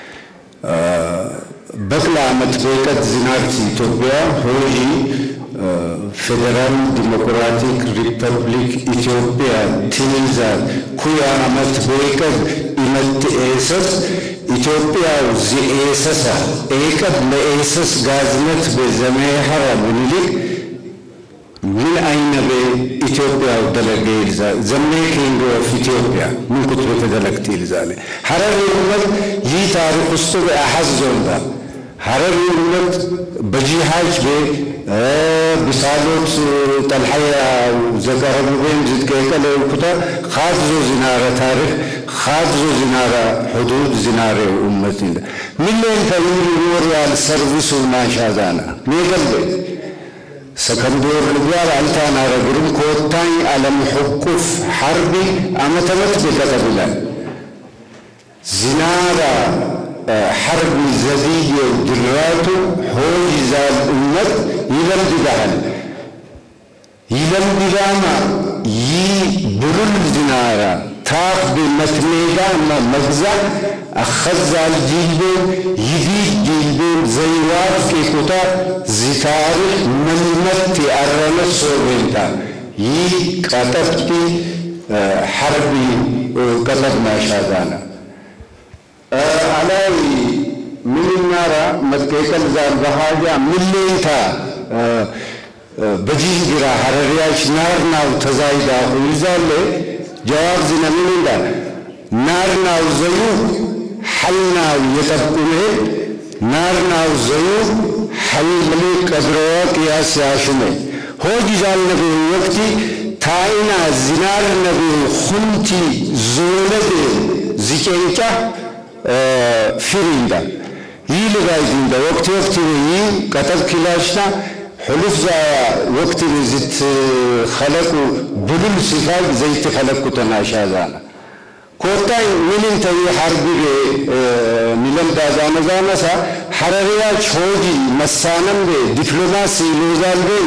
በቅላ ዓመት በቀት ዝናርት ኢትዮጵያ ሆጂ ፌዴራል ዲሞክራቲክ ሪፐብሊክ ኢትዮጵያ ትንዛል ኩያ ዓመት በቀት ኢመት ኤሰስ ኢትዮጵያ ዚኤሰሳ ኤቀት ለኤሰስ ጋዝነት በዘመሐራ ምኒልክ ምን አይነ በኢትዮጵያ ደለገ ይልዛ ዘሜ ኪንግ ኦፍ ኢትዮጵያ ምን ኩት በተደለግት ይልዛለ ሐረር የኡመት ይህ ታሪክ ውስጡ በአሐዝ ዞንዳ ሐረር የኡመት በጂሃጅ በ ብሳሎት ጠልሐያ ዘቀረቡቤን ዝትቀቀለ ኩታ ካድዞ ዝናረ ታሪክ ካድዞ ዝናረ ሕዱድ ዝናረ ኡመት እንደ ሚሊዮን ተይሪ ሞሪያል ሰርቪሱ ናሻዛና ሜገልበ ሰከንዶር ልጓል አልታና ረግሩም ኮታኝ አለም ሕቁፍ ሐርቢ አመተመት ቤቀጠብላል ዝናራ ሐርቢ ዘድየ ድራቱ ሆይ ዛል እመት ይለምድዳሃል ይለምድዳማ ይ ብሩል ዝናራ ታፍ ብመትሜዳ መግዛ አኸዛል ጂልቤን ይዲድ ጂልቤን ዘይዋፍ ቄቁታ ዚታሪክ መንመት የአረመት ሶቤንታ ይህ ቀጠብቲ ሐርቢ ቀጠብ ማሻዛና አላይ ምንናራ መትቀቀል ዛል በሃጃ ምሌንታ በጂህ ቢራ ሐረሪያች ናርናው ተዛይዳ ይዛለ ጀዋብ ዝነ ምን እንዳ ናርናው ዘዩ ሐልናው የጠቁሜ ናርናው ዘዩ ሐል ምልክ ቀድሮዋ ቅያስ ያሹሜ ሆጅ ዛል ነቢ ወቅቲ ታይና ዝናር ነቢ ሁንቲ ዞለቤ ዝቄንጫ ፊሪንዳ ይህ ልጋይዝንዳ ወቅቲ ወቅቲ ይህ ቀጠብ ኪላሽና ሕሉፍ ዛ ወቅቲ ዝት ኸለቁ ብሉል ሲፋግ ዘይቲ ኸለቁ ተናሻዛና ኮታይ ምንም ተይ ሐርቢ ሚለም ዳዛነ ዛመሳ ሐረሪያች ሆጂ መሳነም ዲፕሎማሲ ሎዛልቤን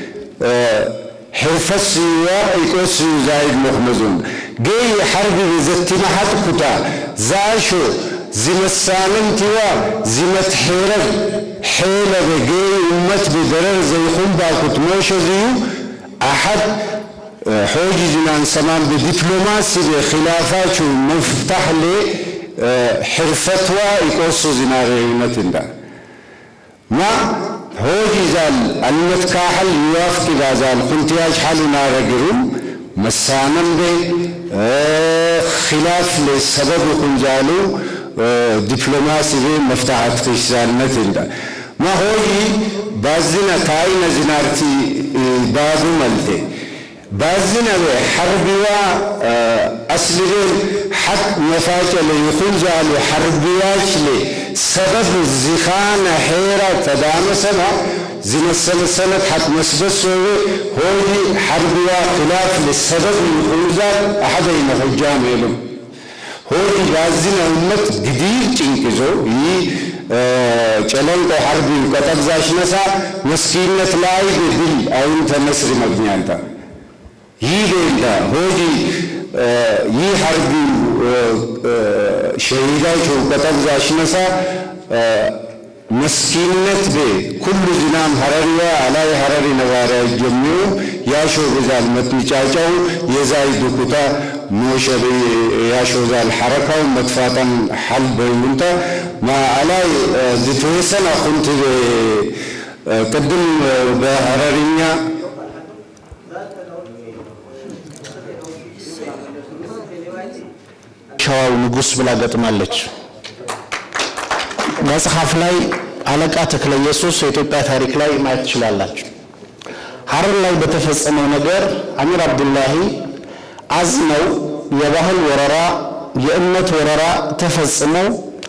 ሕርፈት ስዩዋ ኢቆስ ዛይድ ሞኽመዙን ገይ ሐርቢ ዘቲ ማሐጥ ኩታ ዛሾ ዝመሳነምቲዋ ዝመትሔረብ ሔለበ ገይ እመት ብደረር ዘይኹም ባኩት ሞሸ ዝዩ አሐድ ሖጂ ዝናን ሰማን ብዲፕሎማሲ ብኺላፋቹ መፍታሕ ሌ ሕርፈትዋ ይቆሱ ዝናሬነት እንዳ ማ ሆጂ ዛል አልመት ካሐል ይዋፍቂ ባዛል ኩንትያጅ ሓሉ ናረግሩም መሳነም ቤ ኺላፍ ለሰበብ ኩንጃሉ ዲፕሎማሲ ቤ መፍታሐት ክሳልነት እንዳ ማ ሆጂ ባዝነ ታይነ ዝናርቲ ባቡ መልቴ ባዝነ ቤ ሐርቢዋ አስልቤን ሐቅ መፋጨለ ይኹን ዛሉ ሐርቢያች ሌ ሰበብ ዚኻነ ሔራ ተዳመሰና ዝመሰለሰለት ሐቅ መስበሶቤ ሆጂ ሐርቢዋ ኺላፍ ለሰበብ ይኹን ዛል አሐደይነ ሑጃም የሉም ሆዲ ባዝነ ኡመት ግዲር ጭንቅዞ ይህ ጨለንቆ ሐርቢ ቀጠብዛሽ ነሳ መስኪነት ላይ ድል አሁን ተመስሪ መግኛንታ ይህ ሌላ ሆዲ ይህ ሐርቢ ሸሂዳቸው ቀጠብዛሽ ነሳ መስኪነት ቤ ኩሉ ዝናም ሐረሪያ አላይ ሐረሪ ነባሪያ ጀሚሩ ያሾ ብዛል መትሚጫጫው የዛይ ዱኩታ ሞሸቤ ያሾ ዛል ሐረካው መጥፋጠን ሐል በይውንታ ማ አላይ ዝተወሰነ ኩንት ቅድም በሐረሪኛ ሸዋው ንጉሥ ብላ ገጥማለች። መጽሐፍ ላይ አለቃ ተክለ ኢየሱስ የኢትዮጵያ ታሪክ ላይ ማየት ትችላላችሁ። ሐረር ላይ በተፈጸመው ነገር አሚር አብዱላሂ አዝነው የባህል ወረራ፣ የእምነት ወረራ ተፈጽመው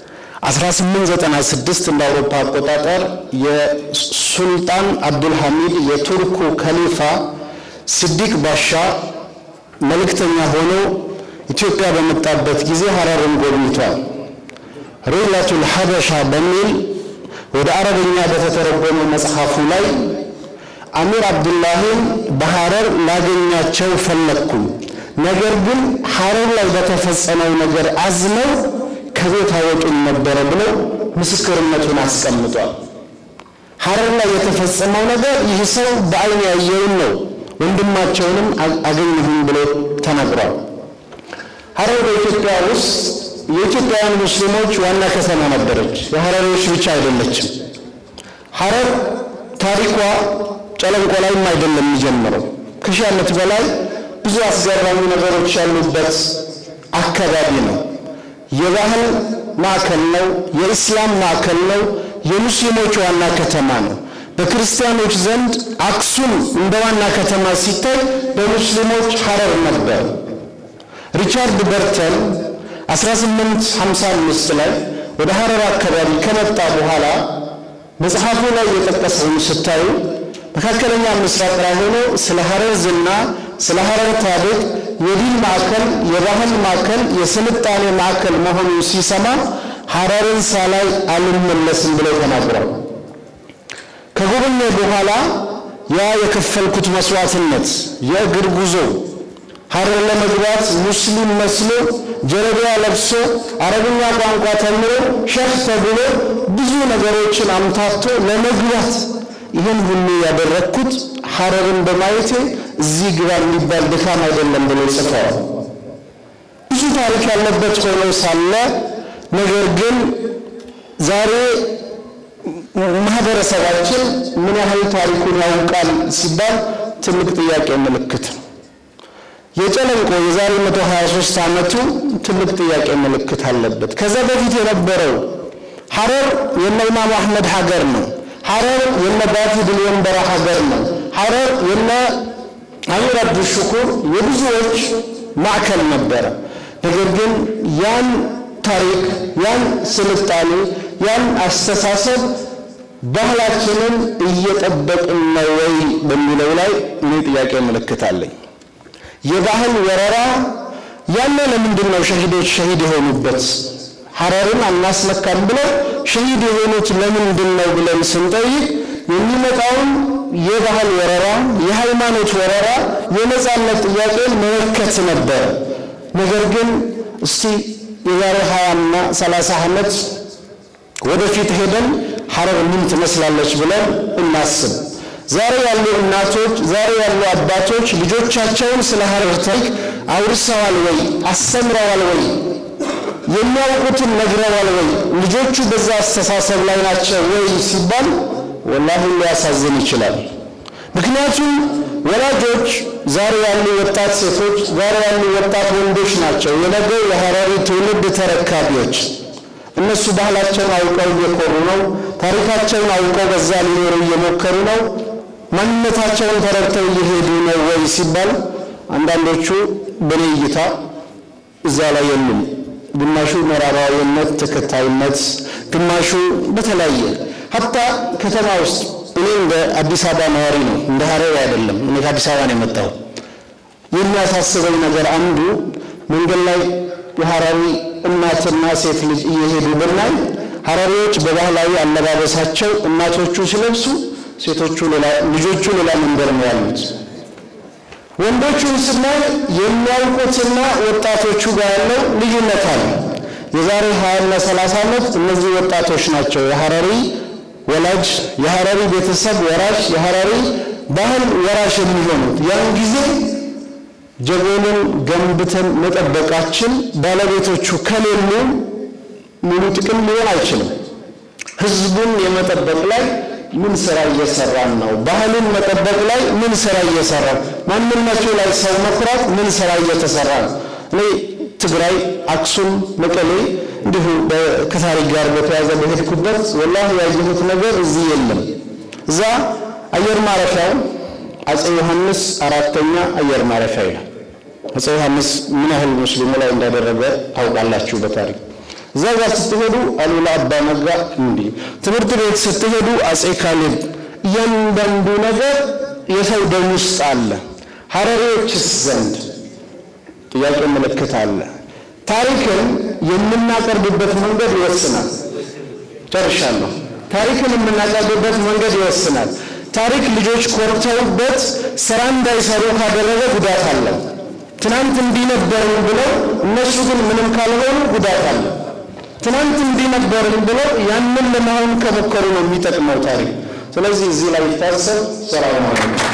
1896 እንደ አውሮፓ አቆጣጠር የሱልጣን አብዱልሐሚድ የቱርኩ ከሊፋ ስዲቅ ባሻ መልእክተኛ ሆኖ ኢትዮጵያ በመጣበት ጊዜ ሐረርን ጎብኝቷል። ሪላቱል ሐበሻ በሚል ወደ አረበኛ በተተረጎመ መጽሐፉ ላይ አሚር አብዱላሂን በሐረር ላገኛቸው ፈለግኩኝ፣ ነገር ግን ሐረር ላይ በተፈጸመው ነገር አዝነው ከቤት አወጡኝ ነበረ ብለው ምስክርነቱን አስቀምጧል። ሐረር ላይ የተፈጸመው ነገር ይህ ሰው በአይን ያየውን ነው፣ ወንድማቸውንም አገኘሁኝ ብሎ ተናግሯል። ሐረር በኢትዮጵያ ውስጥ የኢትዮጵያውያን ሙስሊሞች ዋና ከተማ ነበረች። የሐረሪዎች ብቻ አይደለችም። ሐረር ታሪኳ ጨለንቆ ላይም አይደለም የሚጀምረው። ከሺህ ዓመት በላይ ብዙ አስገራሚ ነገሮች ያሉበት አካባቢ ነው። የባህል ማዕከል ነው። የኢስላም ማዕከል ነው። የሙስሊሞች ዋና ከተማ ነው። በክርስቲያኖች ዘንድ አክሱም እንደ ዋና ከተማ ሲታይ፣ በሙስሊሞች ሐረር ነበር። ሪቻርድ በርተን 1855 ላይ ወደ ሐረር አካባቢ ከመጣ በኋላ መጽሐፉ ላይ የጠቀሰውን ስታዩ መካከለኛ ምስራቅ ላይ ሆኖ ስለ ሐረር ዝና፣ ስለ ሐረር ታሪክ የዲን ማዕከል፣ የባህል ማዕከል፣ የስልጣኔ ማዕከል መሆኑን ሲሰማ ሐረርን ሳላይ አልመለስም ብለው ተናግሯል። ከጎበኘ በኋላ ያ የከፈልኩት መስዋዕትነት የእግር ጉዞ ሐረር ለመግባት ሙስሊም መስሎ ጀለቢያ ለብሶ አረብኛ ቋንቋ ተምሮ ሸህ ተብሎ ብዙ ነገሮችን አምታቶ ለመግባት ይህን ሁሉ ያደረግኩት ሐረርን በማየቴ እዚህ ግባ የሚባል ድካም አይደለም ብሎ ጽፈዋል። ብዙ ታሪክ ያለበት ሆኖ ሳለ ነገር ግን ዛሬ ማህበረሰባችን ምን ያህል ታሪኩን ያውቃል ሲባል ትልቅ ጥያቄ ምልክት ነው። የጨለንቆ የዛሬ 123 ዓመቱ ትልቅ ጥያቄ ምልክት አለበት። ከዛ በፊት የነበረው ሐረር የነ ኢማም አሕመድ ሀገር ነው። ሐረር የነ ባቲ ድልወንበራ ሀገር ነው። ሐረር የነ አሚር አብዱሽኩር የብዙዎች ማዕከል ነበረ። ነገር ግን ያን ታሪክ፣ ያን ስልጣኔ፣ ያን አስተሳሰብ ባህላችንን እየጠበቅን ነው ወይ በሚለው ላይ እኔ ጥያቄ ምልክት አለኝ። የባህል ወረራ ያለ ለምንድን ነው ሸሂዶች ሸሂድ የሆኑበት? ሐረርን አናስነካም ብለው ሸሂድ የሆኑት ለምንድን ነው ብለን ስንጠይቅ የሚመጣውን የባህል ወረራ፣ የሃይማኖት ወረራ፣ የነጻነት ጥያቄን መመከት ነበር። ነገር ግን እስቲ የዛሬ ሀያና ሰላሳ ዓመት ወደፊት ሄደን ሐረር ምን ትመስላለች ብለን እናስብ። ዛሬ ያሉ እናቶች፣ ዛሬ ያሉ አባቶች ልጆቻቸውን ስለ ሐረር ታሪክ አውርሰዋል ወይ? አስተምረዋል ወይ? የሚያውቁትን ነግረዋል ወይ? ልጆቹ በዛ አስተሳሰብ ላይ ናቸው ወይ ሲባል ወላሂ ሊያሳዝን ይችላል። ምክንያቱም ወላጆች ዛሬ ያሉ ወጣት ሴቶች፣ ዛሬ ያሉ ወጣት ወንዶች ናቸው የነገው የሐረሪ ትውልድ ተረካቢዎች። እነሱ ባህላቸውን አውቀው እየኮሩ ነው። ታሪካቸውን አውቀው በዛ ሊኖሩ እየሞከሩ ነው። ማንነታቸውን ተረድተው እየሄዱ ነው ወይ ሲባል አንዳንዶቹ በኔ እይታ እዛ ላይ የሉም። ግማሹ ምዕራባዊነት ተከታይነት፣ ግማሹ በተለያየ ሀታ ከተማ ውስጥ እኔ እንደ አዲስ አበባ ነዋሪ ነው፣ እንደ ሐረር አይደለም። እኔ ከአዲስ አበባ ነው የመጣው። የሚያሳስበኝ ነገር አንዱ መንገድ ላይ የሐራሪ እናትና ሴት ልጅ እየሄዱ ብናይ ሐራሪዎች በባህላዊ አለባበሳቸው እናቶቹ ሲለብሱ ሴቶቹ ሌላ ልጆቹ ሌላ መንገድ ነው ያሉት። ወንዶቹን ስናይ የሚያውቁትና ወጣቶቹ ጋር ያለው ልዩነት አለ። የዛሬ 20 እና 30 ዓመት እነዚህ ወጣቶች ናቸው የሐራሪ ወላጅ፣ የሐራሪ ቤተሰብ ወራሽ፣ የሐራሪ ባህል ወራሽ የሚሆኑት። ያን ጊዜ ጀጎልን ገንብተን መጠበቃችን ባለቤቶቹ ከሌሉ ሙሉ ጥቅም ሊሆን አይችልም። ህዝቡን የመጠበቅ ላይ ምን ስራ እየሰራን ነው? ባህሉን መጠበቅ ላይ ምን ስራ እየሰራን፣ ማንነቱ ላይ ሰው መኩራት ምን ስራ እየተሰራ ነው? እኔ ትግራይ፣ አክሱም፣ መቀሌ እንዲሁ ከታሪክ ጋር በተያያዘ በሄድኩበት ወላሂ ያየሁት ነገር እዚህ የለም። እዛ አየር ማረፊያው አጼ ዮሐንስ አራተኛ አየር ማረፊያ ይላል። አጼ ዮሐንስ ምን ያህል ሙስሊሙ ላይ እንዳደረገ ታውቃላችሁ በታሪክ እዛ ጋር ስትሄዱ አሉላ አባ ነጋ እንዲህ ትምህርት ቤት ስትሄዱ አጼ ካሌብ እያንዳንዱ ነገር የሰው ደም ውስጥ አለ። ሐረሪዎችስ ዘንድ ጥያቄ ምልክት አለ። ታሪክን የምናቀርብበት መንገድ ይወስናል። ጨርሻለሁ። ታሪክን የምናቀርብበት መንገድ ይወስናል። ታሪክ ልጆች ኮርተውበት ስራ እንዳይሰሩ ካደረገ ጉዳት አለው። ትናንት እንዲህ ነበርን ብለው እነሱ ግን ምንም ካልሆኑ ጉዳት አለው። ትናንት እንዲህ ነበርን ብለው ያንን ለመሆን ከሞከሩ ነው የሚጠቅመው ታሪክ። ስለዚህ እዚህ ላይ ይታሰብ። ሰላም አለይኩም።